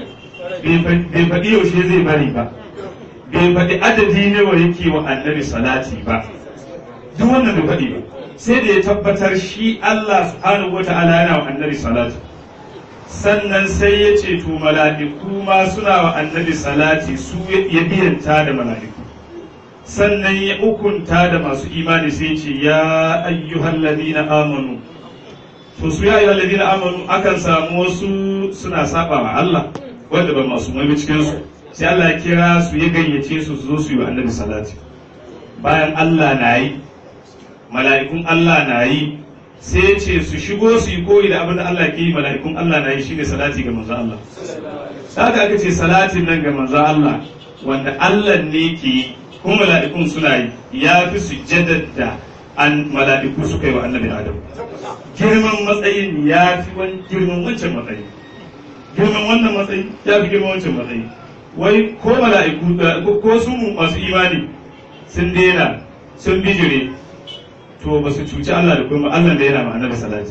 bai faɗi yaushe zai bari ba bai faɗi adadi ne wa yake wa annabi salati ba duk wannan bai faɗi ba sai da ya tabbatar shi Allah subhanahu wata'ala yana wa annabi salati sannan sai ya ce to mala'iku ma suna wa annabi salati su ya biyanta da mala'iku sannan ya ukunta da masu imani sai ce ya ayyuhal ladina amanu to su ya ayyuhal ladina amanu akan samu wasu suna saba wa Allah wanda ba masu mai cikin su sai Allah ya kira su ya gayyace su su zo su yi wa annabi salati bayan Allah na yi mala'ikun Allah na yi sai ce su shigo su yi koyi da abin da Allah ke yi mala'ikun Allah na yi shine salati ga manzo Allah haka aka ce salatin nan ga manzo Allah wanda Allah ne ke yi kuma mala'ikun suna yi ya fi sujjadar da an mala'iku suka yi wa annabi Adam girman matsayin ya fi wani girman wancan matsayi girman wannan matsayi ya fi girman wancan matsayi wai ko mala'iku ko su masu imani sun daina sun bijire to ba su cuci Allah da kuma Allah da yana ma annabi salati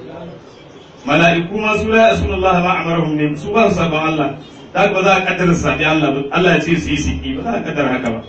mala'iku ma su la yasuna Allah ma amarahum ne su ba su saban Allah da ba za a kaddara sabi Allah ba Allah ya ce su yi siki ba za a kaddara haka ba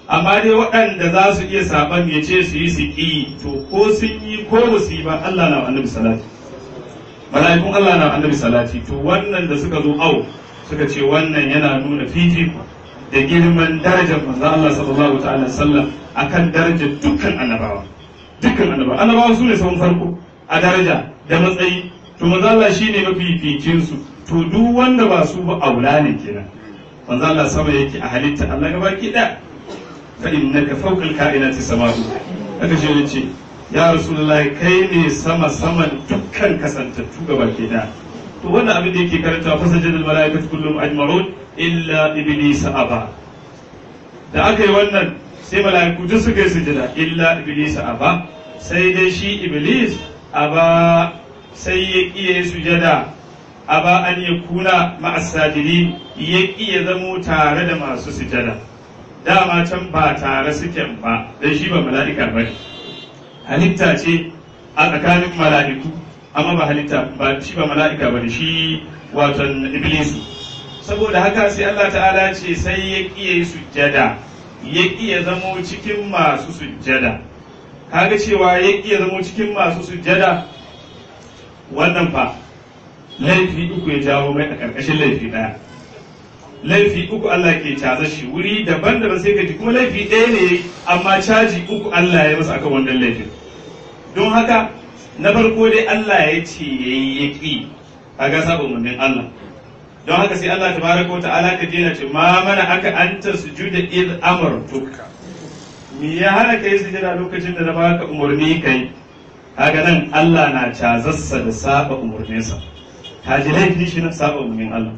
amma dai waɗanda za su iya saban ya ce su yi su ƙi to ko sun yi ko ba su yi ba Allah na annabi salati mala'ikun Allah na annabi salati to wannan da suka zo au suka ce wannan yana nuna fifiko da girman darajar manzon Allah sallallahu ta'ala sallam akan darajar dukkan annabawa dukkan annabawa annabawa su ne sahun farko a daraja da matsayi to manzon Allah shine mafificin su to duk wanda ba su ba aula ne kenan manzon Allah sama yake a halitta Allah gaba ki da fa innaka fawqa al-kainati sama'u haka shi ne ce ya rasulullahi kai ne sama saman dukkan kasantattu gaba ke da to wannan abin da yake karanta fa sajadal malaikatu kullum ajma'un illa iblis aba da aka yi wannan sai malaiku duk suka yi sujada illa iblis aba sai dai shi iblis aba sai ya kiye sujada aba an ya kuna ma'asajiri ya kiye zamo tare da masu sujada dama can ba tare suke ba dan shi ba mala'ika ba halitta ce a tsakanin mala'iku amma ba halitta ba shi ba mala'ika ba shi watan iblisu saboda haka sai Allah ta'ala ce sai ya kiye sujjada ya kiye zamo cikin masu sujjada kaga cewa ya kiye zamo cikin masu sujjada wannan fa laifi uku ya jawo mai a ƙarƙashin laifi ɗaya laifi uku Allah ke caza shi wuri daban-daban sai ka ji kuma laifi ɗaya ne amma caji uku Allah ya masa akan wannan laifin don haka na farko dai Allah ya ce ya yi ya ƙi a ga saba umarnin Allah don haka sai Allah tabaraka wa ta'ala ka je ce ma mana aka anta sujuda id amartuka me ya hana kai sujada lokacin da na baka umarni kai kaga nan Allah na cazassa da saba umarninsa ka ji laifin shi na saba umarnin Allah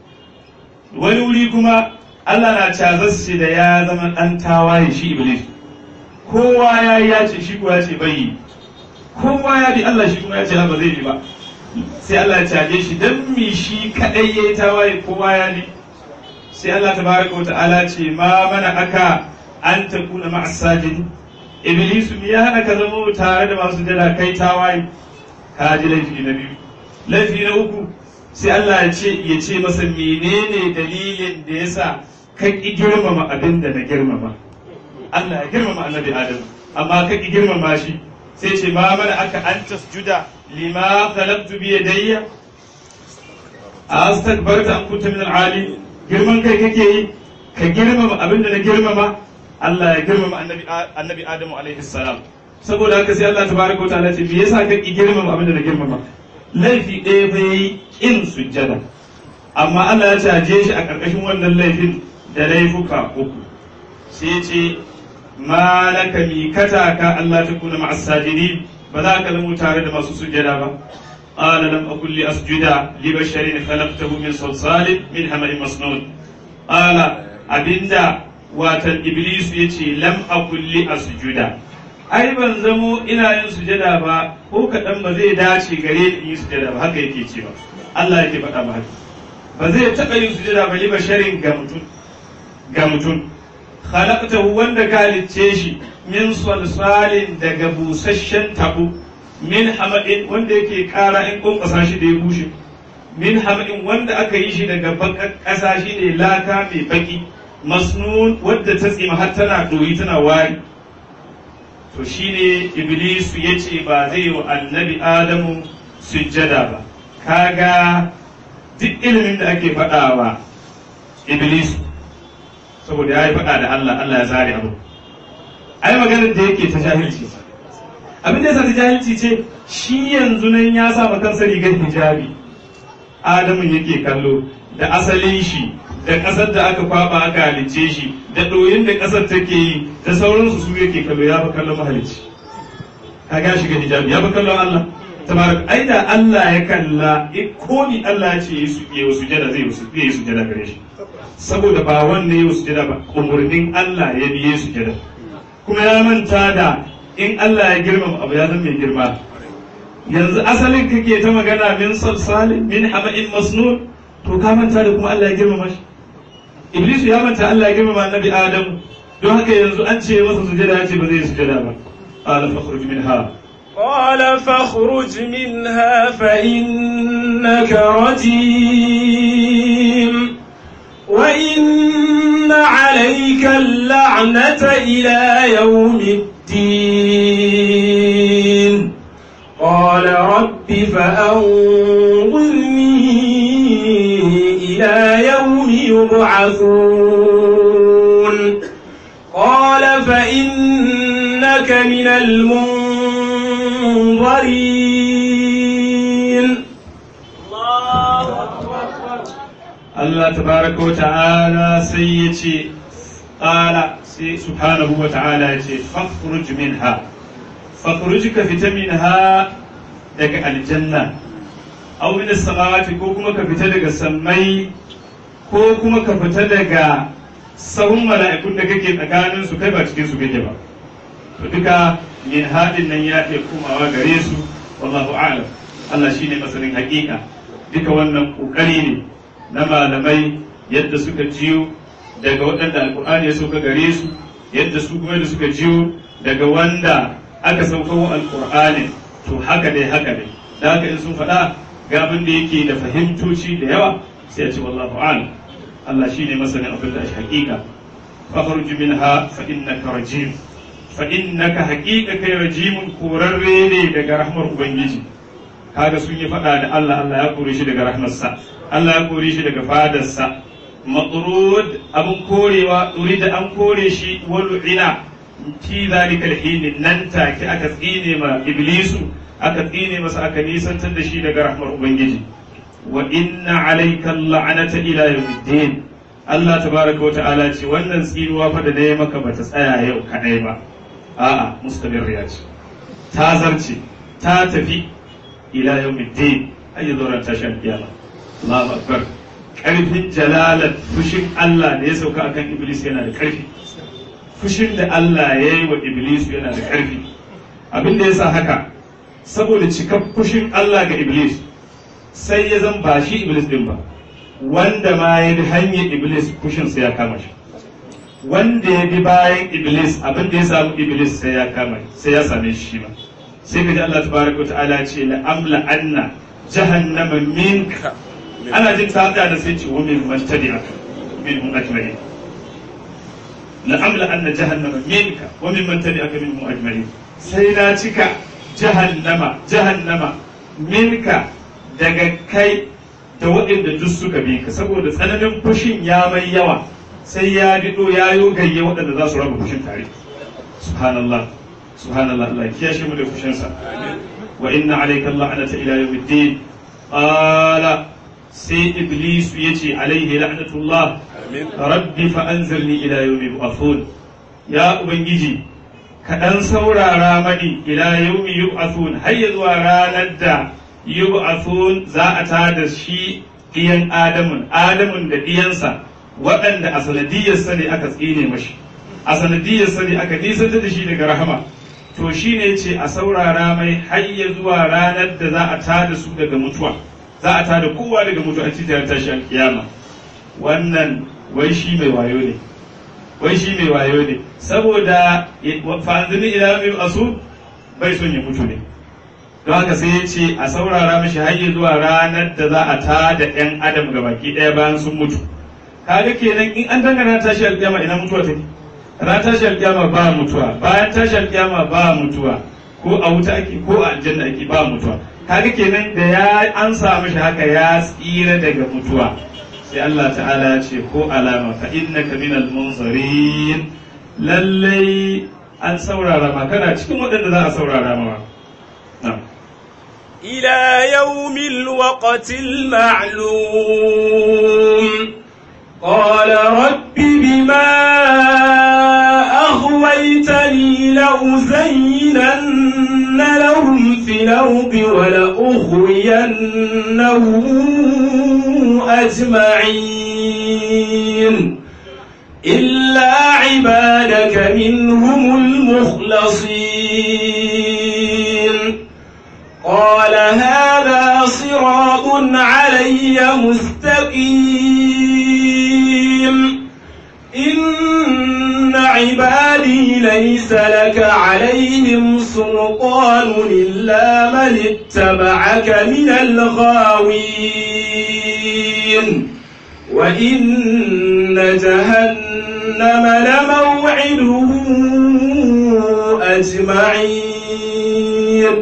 wani wuri kuma Allah na cazassa da ya zama dan tawaye shi iblis kowa ya yi ya ce shi kuwa ya ce bai yi kowa ya bi Allah shi kuma ya ce ba zai bi ba sai Allah ya caje shi dan mi shi kadai yayi tawaye kowa ya bi sai Allah tabaraka wa ta'ala ce ma mana aka an takuna ma'as sajid iblis mi ya hana ka zama tare da masu jira kai tawaye ka ji laifi na biyu laifi na uku sai Allah ya ce ya ce masa menene dalilin da yasa ka ki girmama abin da na girmama Allah ya girmama annabi Adam amma ka ki girmama shi sai ce ma mana aka an tasjuda lima khalaqtu bi yadayya astakbarta an kunta min al-ali girman kai kake yi ka girmama abinda na girmama Allah ya girmama annabi annabi Adamu alaihi salam saboda haka sai Allah tabaraka wa ta'ala ce me yasa ka ki girmama abinda na girmama laifi ɗaya fa yayi in sujjada amma Allah ya caje shi a ƙarƙashin wannan laifin da laifuka uku sai ce ma laka mikata ka Allah ta kuna ma'as sajidin ba za ka zama tare da masu sujjada ba قال لم أكن لأسجد لبشر خلقته من صلصال من حمأ مسنون قال أبندا واتن إبليس يتي لم أكن لأسجد ai ban zamo ina yin sujada ba ko kaɗan ba zai dace gare ni yi sujada ba haka yake ce ba Allah yake faɗa ba haka ba zai taɓa yin sujada ba liba sharin ga mutum ga mutum khalaqtahu wanda ka halicce shi min salsalin daga busasshen tabo min hamadin wanda yake kara in kunkusa shi da ya bushe min hamadin wanda aka yi shi daga bakar ƙasa shi ne laka mai baki masnun wadda ta tsima har tana doyi tana wari to shine iblisu ya ce ba zai yi wa annabi adamu sujjada ba kaga duk ilimin da ake faɗawa iblisu saboda ya yi faɗa da Allah Allah ya zare abu ai maganar da yake ta jahilci abin da yasa ta jahilci ce shi yanzu nan ya sa kansa rigar hijabi adamun yake kallo da asalin shi da ƙasar da aka kwaba aka halicce shi da ɗoyin da ƙasar take yi da sauransu su yake kallo ya fi kallon mahalicci ka ga shiga hijabi ya fi kallon Allah tabarak ai da Allah ya kalla ko ni Allah ya ce yi su yi sujada zai yi sujada gare shi saboda ba wanne ya sujada ba umurnin Allah ya biye sujada kuma ya manta da in Allah ya girmama abu ya zama mai girma yanzu asalin kake ta magana min salsalin min hama'in masnun to ka manta da kuma Allah ya girmama shi Iblis ya manta Allah ya girmama annabi Adam don haka yanzu an ce masa sujada ya ce ba zai sujada ba qala fakhruj minha قال فاخرج منها فإنك رجيم وإن عليك اللعنة اللعنة إلى يوم الدين قال رب فأنظرني إلى يوم يبعثون قال فإنك من المنظرين Allah tabaraka wa ta'ala sai ya ce ƙala sai subhanahu wa ta'ala ya ce fakhruj minha fakhruj ka fita minha daga aljanna aw min as-samawati ko kuma ka fita daga sammai ko kuma ka fita daga sahun mala'ikun da kake tsakanin su kai ba cikin su kake ba to duka min hadin nan ya iya komawa gare su wallahu a'lam Allah shine masanin hakika duka wannan kokari ne na malamai yadda suka jiyo daga waɗanda alkur'ani ya sauka gare su yadda su kuma da suka jiyo daga wanda aka saukawo alkur'ani to haka dai haka dai da haka in sun faɗa ga abin da yake da fahimtoci da yawa sai a ce wallahu a'lam Allah shine masanin abin da shi hakika fakhruj minha fa innaka rajim fa innaka haqiqa kai rajimun korarre ne daga rahmar ubangiji kaga sun yi faɗa da Allah Allah ya kore shi daga rahmarsa Allah ya kore shi daga fadarsa matrud abun korewa da an kore shi walu'ina fi zalika alhin nan take aka tsine ma iblisu aka tsine masa aka nisantar da shi daga rahmar ubangiji wa inna alayka la'anata ila yawmiddin Allah tabaraka wa ta'ala ce wannan tsinuwa fa da dai maka bata tsaya yau kadai ba a'a mustamirriya ce ta zarce ta tafi ila yawmiddin ayi zoran tashin kiyama Allahu akbar karfin jalalar fushin Allah da ya sauka akan Iblis yana da karfi fushin da Allah ya yi wa Iblis yana da karfi abin da yasa haka saboda cikar fushin Allah ga Iblis sai ya zan ba shi Iblis din ba wanda ma ya bi hanyar Iblis fushin sai ya kama shi wanda ya bi bayan Iblis abin da ya samu Iblis sai ya kama sai ya same shi ma sai ka ji Allah tabaraka ta'ala ce la amla anna jahannama minka ana jin ta da sai ce wa min man tabi'aka minhum ajma'in la amla anna jahannama minka wa min man tabi'aka minhum ajma'in sai na cika jahannama jahannama minka daga kai da waɗanda duk suka bi ka saboda tsananin fushin ya mai yawa sai ya bido ya yo gayye waɗanda za su raba fushin tare subhanallah subhanallah Allah ya kiyashe mu da fushinsa wa inna alayka la'nata ila yawmiddin qala sai iblis yace alaihi la'natullah rabbi fa anzirni ila yawmi yub'athun ya ubangiji ka dan saurara mani ila yawmi yub'athun har ya zuwa ranar da yub'athun za a tada shi ɗiyan adamun adamun da ɗiyansa waɗanda a sanadiyarsa ne aka tsine mashi a sanadiyarsa ne aka nisanta da shi daga rahama to shi ne ce a saurara mai har ya zuwa ranar da za a tada su daga mutuwa za a tada kowa daga mutuwa a cikin tashi alkiyama wannan wai shi mai wayo ne wai shi mai wayo ne saboda fanzini ila mai asu bai son ya mutu ne don haka sai ya ce a saurara mashi har ya zuwa ranar da za a tada yan adam ga baki ɗaya bayan sun mutu kaga kenan in an dangana tashi alkiyama ina mutuwa take ran tashi alkiyama ba mutuwa bayan tashi alkiyama ba mutuwa ko a wuta ake ko a aljanna ake ba mutuwa kaga kenan da ya an samu shi haka ya tsira daga mutuwa sai Allah ta'ala ya ce ko alama fa innaka minal munzarin lallai an saurara ma kana cikin waɗanda za a saurara ma إلى يوم الوقت المعلوم قال رب بما أغويتني لأزينن لهم في الأرض ولأغوينهم أجمعين إلا عبادك منهم المخلصين قال هذا صراط علي مستقيم إن عبادي ليس لك عليهم سلطان إلا من اتبعك من الغاوين وإن جهنم لموعدهم أجمعين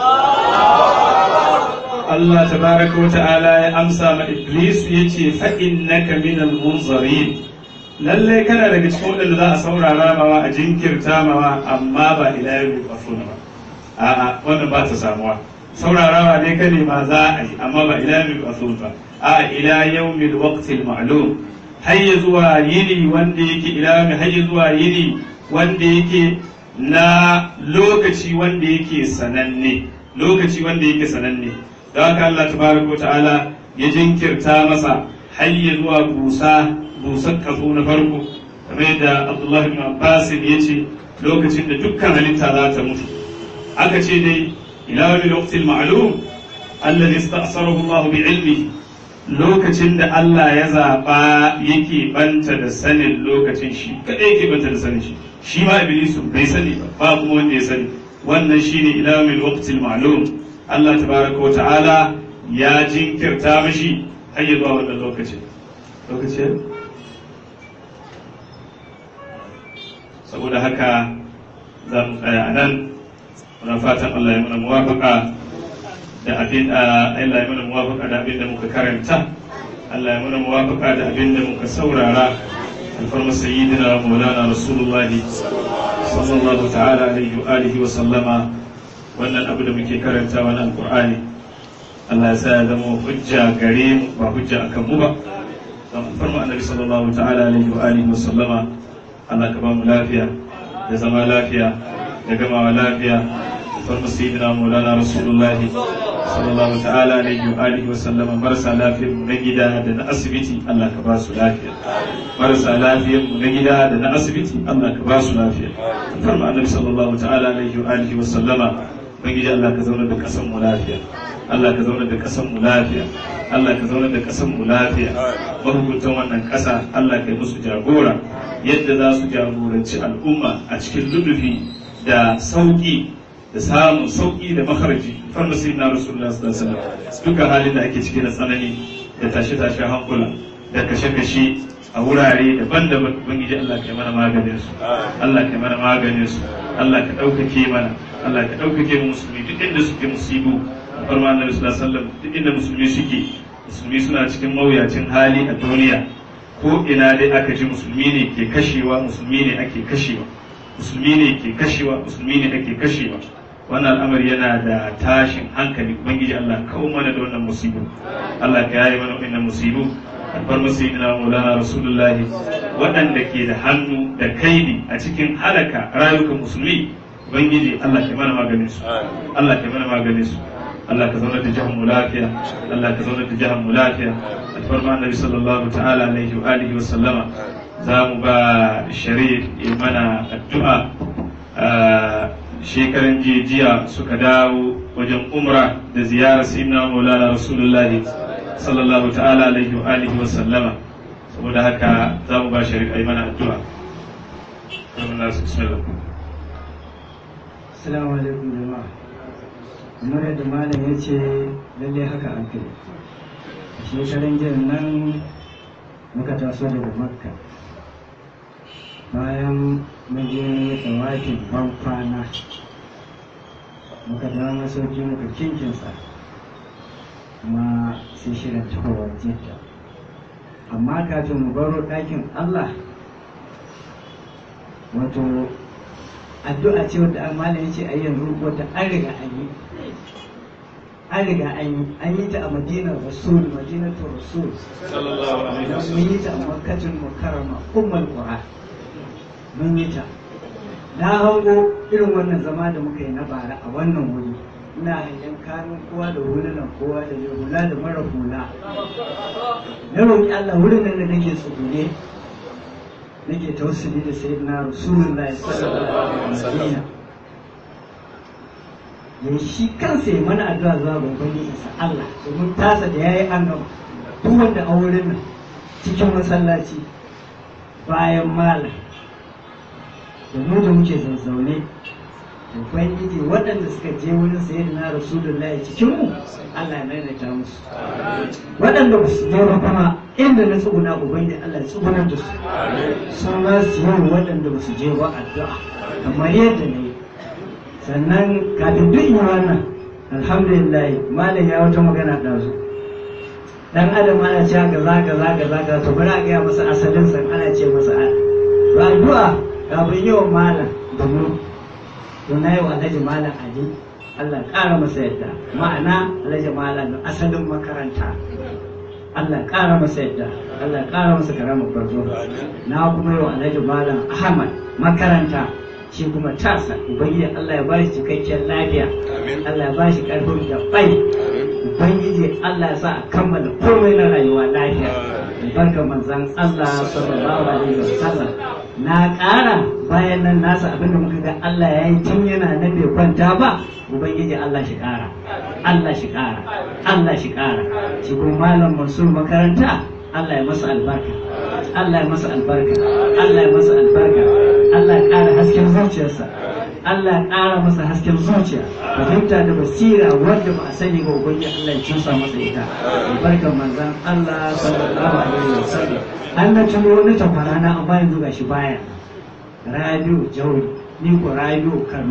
Allah tabaraka wa ta'ala ya amsa ma Iblis ya ce fa'innaka minal munzarin lalle kana daga cikin waɗanda za a saurara mawa a jinkirta mawa amma ba ila yau ba ba a'a wannan ba ta samuwa saurarawa ne ka ma za a yi amma ba ila yau ba ba a'a ila yawmil waqtil ma'lum har ya zuwa yini wanda yake ila har ya zuwa yini wanda yake na lokaci wanda yake sananne lokaci wanda yake sananne da haka Allah tabaraka ta'ala ya jinkirta masa har ya zuwa busa busar kaso na farko kamar yadda Abdullah ibn Abbas ya ce lokacin da dukkan halitta za ta mutu aka ce dai ila wani lokacin ma'lum alladhi ista'sarahu Allah bi ilmi lokacin da Allah ya zaba yake banta da sanin lokacin shi kadai yake banta da sanin shi shi ma iblisu bai sani ba ba kuma wanda ya sani wannan shine ila wani lokacin ma'lum Allah tabaraka wa ta'ala ya jinkirta mashi har ya zuwa wannan lokacin lokacin saboda haka za mu tsaya a nan muna fatan Allah ya mana muwafaka da abin Allah ya mana muwafaka da abin da muka karanta Allah ya mana muwafaka da abin da muka saurara alfarma sayyidina maulana rasulullahi sallallahu ta'ala alaihi wa alihi wa sallama wannan abu da muke karantawa na alqur'ani Allah ya sa ya zama hujja gare mu ba hujja akan mu ba don alfarma annabi sallallahu ta'ala alaihi wa alihi wa sallama Allah ka ba mu lafiya da zama lafiya da gamawa lafiya farma sayyidina maulana rasulullahi sallallahu ta'ala alaihi wa alihi wa sallama marasa lafiyar mu na gida da na asibiti Allah ka ba su lafiya marasa lafiyar mu na gida da na asibiti Allah ka ba su lafiya farma annabi sallallahu ta'ala alaihi wa alihi wa sallama ubangiji Allah ka zauna da kasan mu lafiya Allah ka zauna da kasan mu lafiya Allah ka zauna da kasan mu lafiya mahukuntan wannan kasa Allah ka yi musu jagora yadda za su jagoranci al'umma a cikin lulufi da sauƙi da samun sauƙi da makaraji farma sai na rasulullah sallallahu alaihi wasallam duka halin da ake ciki na tsanani da tashe-tashe hankula da kashe-kashe a wurare daban-daban ubangiji Allah ka mana maganin su Allah ka mana maganin su Allah ka ɗaukake mana Allah ka ɗaukake mu musulmi duk inda suke musibu farma annabi sallallahu alaihi wasallam duk inda musulmi suke musulmi suna cikin mawuyacin hali a duniya ko ina dai aka ji musulmi ne ke kashewa musulmi ne ake kashewa musulmi ne ke kashewa musulmi ne ake kashewa wannan al'amari yana da tashin hankali ubangiji Allah kawo mana da wannan musibu Allah ka yaye mana wannan musibu albar masayidina maulana rasulullahi waɗanda ke da hannu da kaidi a cikin halaka rayukan musulmi ubangiji Allah ka mana maganin su Allah ka mana maganin su Allah ka zauna da jihar mu lafiya Allah ka zauna da jihar mu lafiya alfarma annabi sallallahu ta'ala alaihi wa alihi wa sallama za mu ba sharif ya mana addu'a shekaran jiya suka dawo wajen umra da ziyarar sayyidina maulana rasulullahi sallallahu ta'ala alaihi wa alihi wa sallama saboda haka za mu ba sharif a yi mana addu'a Assalamu alaikum jama'a. kamar yadda malam ya ce lalle haka an kai a shekaran jiya nan muka taso daga makka bayan muje tsawakin ban kwana muka dawo masauki muka kinkinsa kuma sai shirin tahowar jidda amma kafin mu baro ɗakin allah wato addu'a ce wadda malam ya ce a yanzu wata an riga an yi an riga an yi an yi ta a madinar rasul madinatul rasul mun yi ta a makkatul mukarrama ummul qura mun yi ta na hango irin wannan zama da muka yi na bara a wannan wuri ina hangen kanun kowa da hulunan kowa da mai hula da mara hula na roƙi Allah wurin nan da nake tsugune nake tausuli da sayyidina rasulullahi sallallahu alaihi wasallam ya shi kansa ya mana addu'a zuwa babban isa Allah domin tasa da yayi an gama duk wanda a wurin nan cikin masallaci bayan malam da mu da muke zazzaune ubangiji waɗanda suka je wurin sayyidina rasulullahi cikin mu Allah ya maimaita musu waɗanda ba su je ba kuma inda na tsuguna ubangiji Allah ya tsugunar da su sun ba su yi waɗanda ba su je ba addu'a kamar yadda na yi sannan kafin duk yi wannan alhamdulillah malam ya wata magana ɗazu dan adam ana cewa kaza kaza kaza kaza to bari a gaya masa asalin san ana ce masa to addu'a kafin yi wa malam da mu to na yi wa alhaji malam ali Allah ƙara masa yadda ma'ana alhaji malam asalin makaranta Allah ƙara masa yadda Allah ƙara masa karamar farko na kuma yi wa alhaji malam ahmad makaranta shi kuma tasa ubangiji Allah ya bashi cikakken lafiya Allah ya bashi karfin da bai ubangiji Allah ya sa a kammala komai na rayuwa lafiya barka manzan Allah sallallahu alaihi wasallam na ƙara bayan nan nasa abinda muka ga Allah ya yi tun yana na bai kwanta ba ubangiji Allah shi ƙara Allah shi ƙara Allah shi ƙara shi kuma malam Mansur makaranta Allah ya masa albarka Allah ya masa albarka Allah ya masa albarka Allah ya ƙara hasken zuciyarsa Allah ya ƙara masa hasken zuciya fahimta da basira wanda ba a sani ba ubangiji Allah ya cusa masa ita albarkar manzon Allah sallallahu alaihi wasallam an na tuno wani takwara na amma yanzu gashi baya radio jauri ni ko radio Kano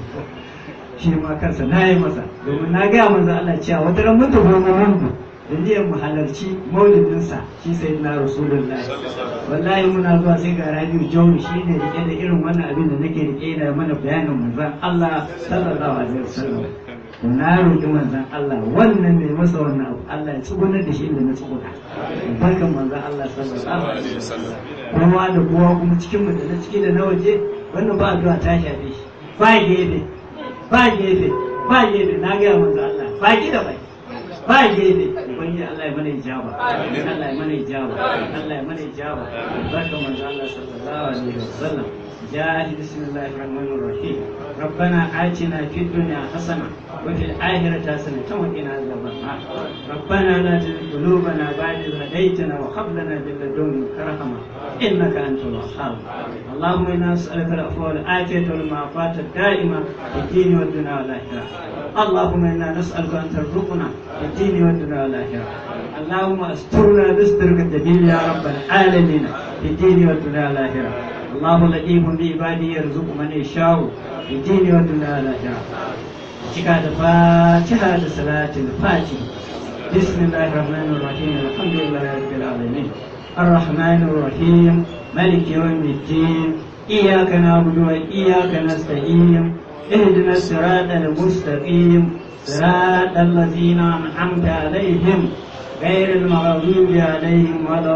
shi ma kansa na yi masa domin na gaya manzon Allah cewa wata ran mutu goma mun da niyyar mu halarci maulidinsa shi sai na rasulullahi wallahi muna zuwa sai ga rabiu jauri shi ne rike da irin wannan abin da nake rike da mana bayanin manzon Allah sallallahu alaihi wasallam to na roƙi manzon Allah wannan mai masa wannan abu Allah ya tsugunar da shi inda na tsuguna barkan manzon Allah sallallahu alaihi wasallam kowa da kowa kuma cikin mu da na ciki da na waje wannan ba addu'a ta shafe shi ba gefe ba gefe ba gefe na ga manzon Allah ba ki da bai ba gefe ubangiji Allah ya mana ijaba Allah ya mana ijaba Allah ya mana ijaba barka manzo Allah sallallahu alaihi wasallam جاهد بسم الله الرحمن الرحيم ربنا آتنا في الدنيا حسنة وفي الآخرة حسنة وقنا عذاب النار ربنا لا تزغ قلوبنا بعد إذ هديتنا وهب لنا من لدنك رحمة إنك أنت الوهاب اللهم إنا نسألك العفو والعافية والمعافاة الدائمة في الدين والدنيا والآخرة اللهم إنا نسألك أن ترزقنا في الدين والدنيا والآخرة اللهم استرنا بسترك الجميل يا رب العالمين في الدين والدنيا والآخرة الله لطيف بعباده يرزق من يشاء في الدين والدنيا والآخرة cika da fatiha da salatin fati bismillahir rahmanir rahim alhamdulillahi rabbil alamin الرحمن الرحيم ملك يوم الدين إياك نعبد وإياك نستعين اهدنا الصراط المستقيم صراط الذين أنعمت عليهم غير المغضوب عليهم ولا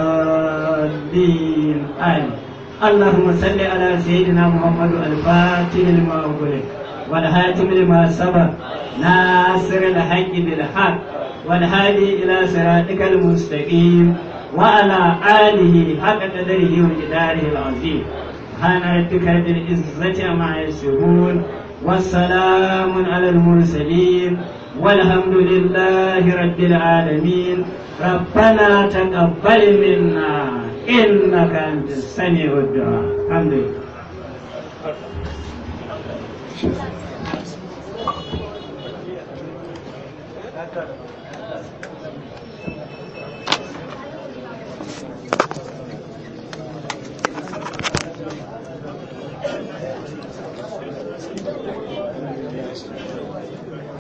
الضالين آمين اللهم صل على سيدنا محمد الفاتح لما أغلق والهاتم لما سبق ناصر الحق بالحق والهادي إلى صراطك المستقيم وعلى آله حق قدره وجداره العظيم سبحان ربك رب العزة عما يصفون والسلام على المرسلين والحمد لله رب العالمين ربنا تقبل منا إنك أنت السميع الدعاء الحمد لله Thank you.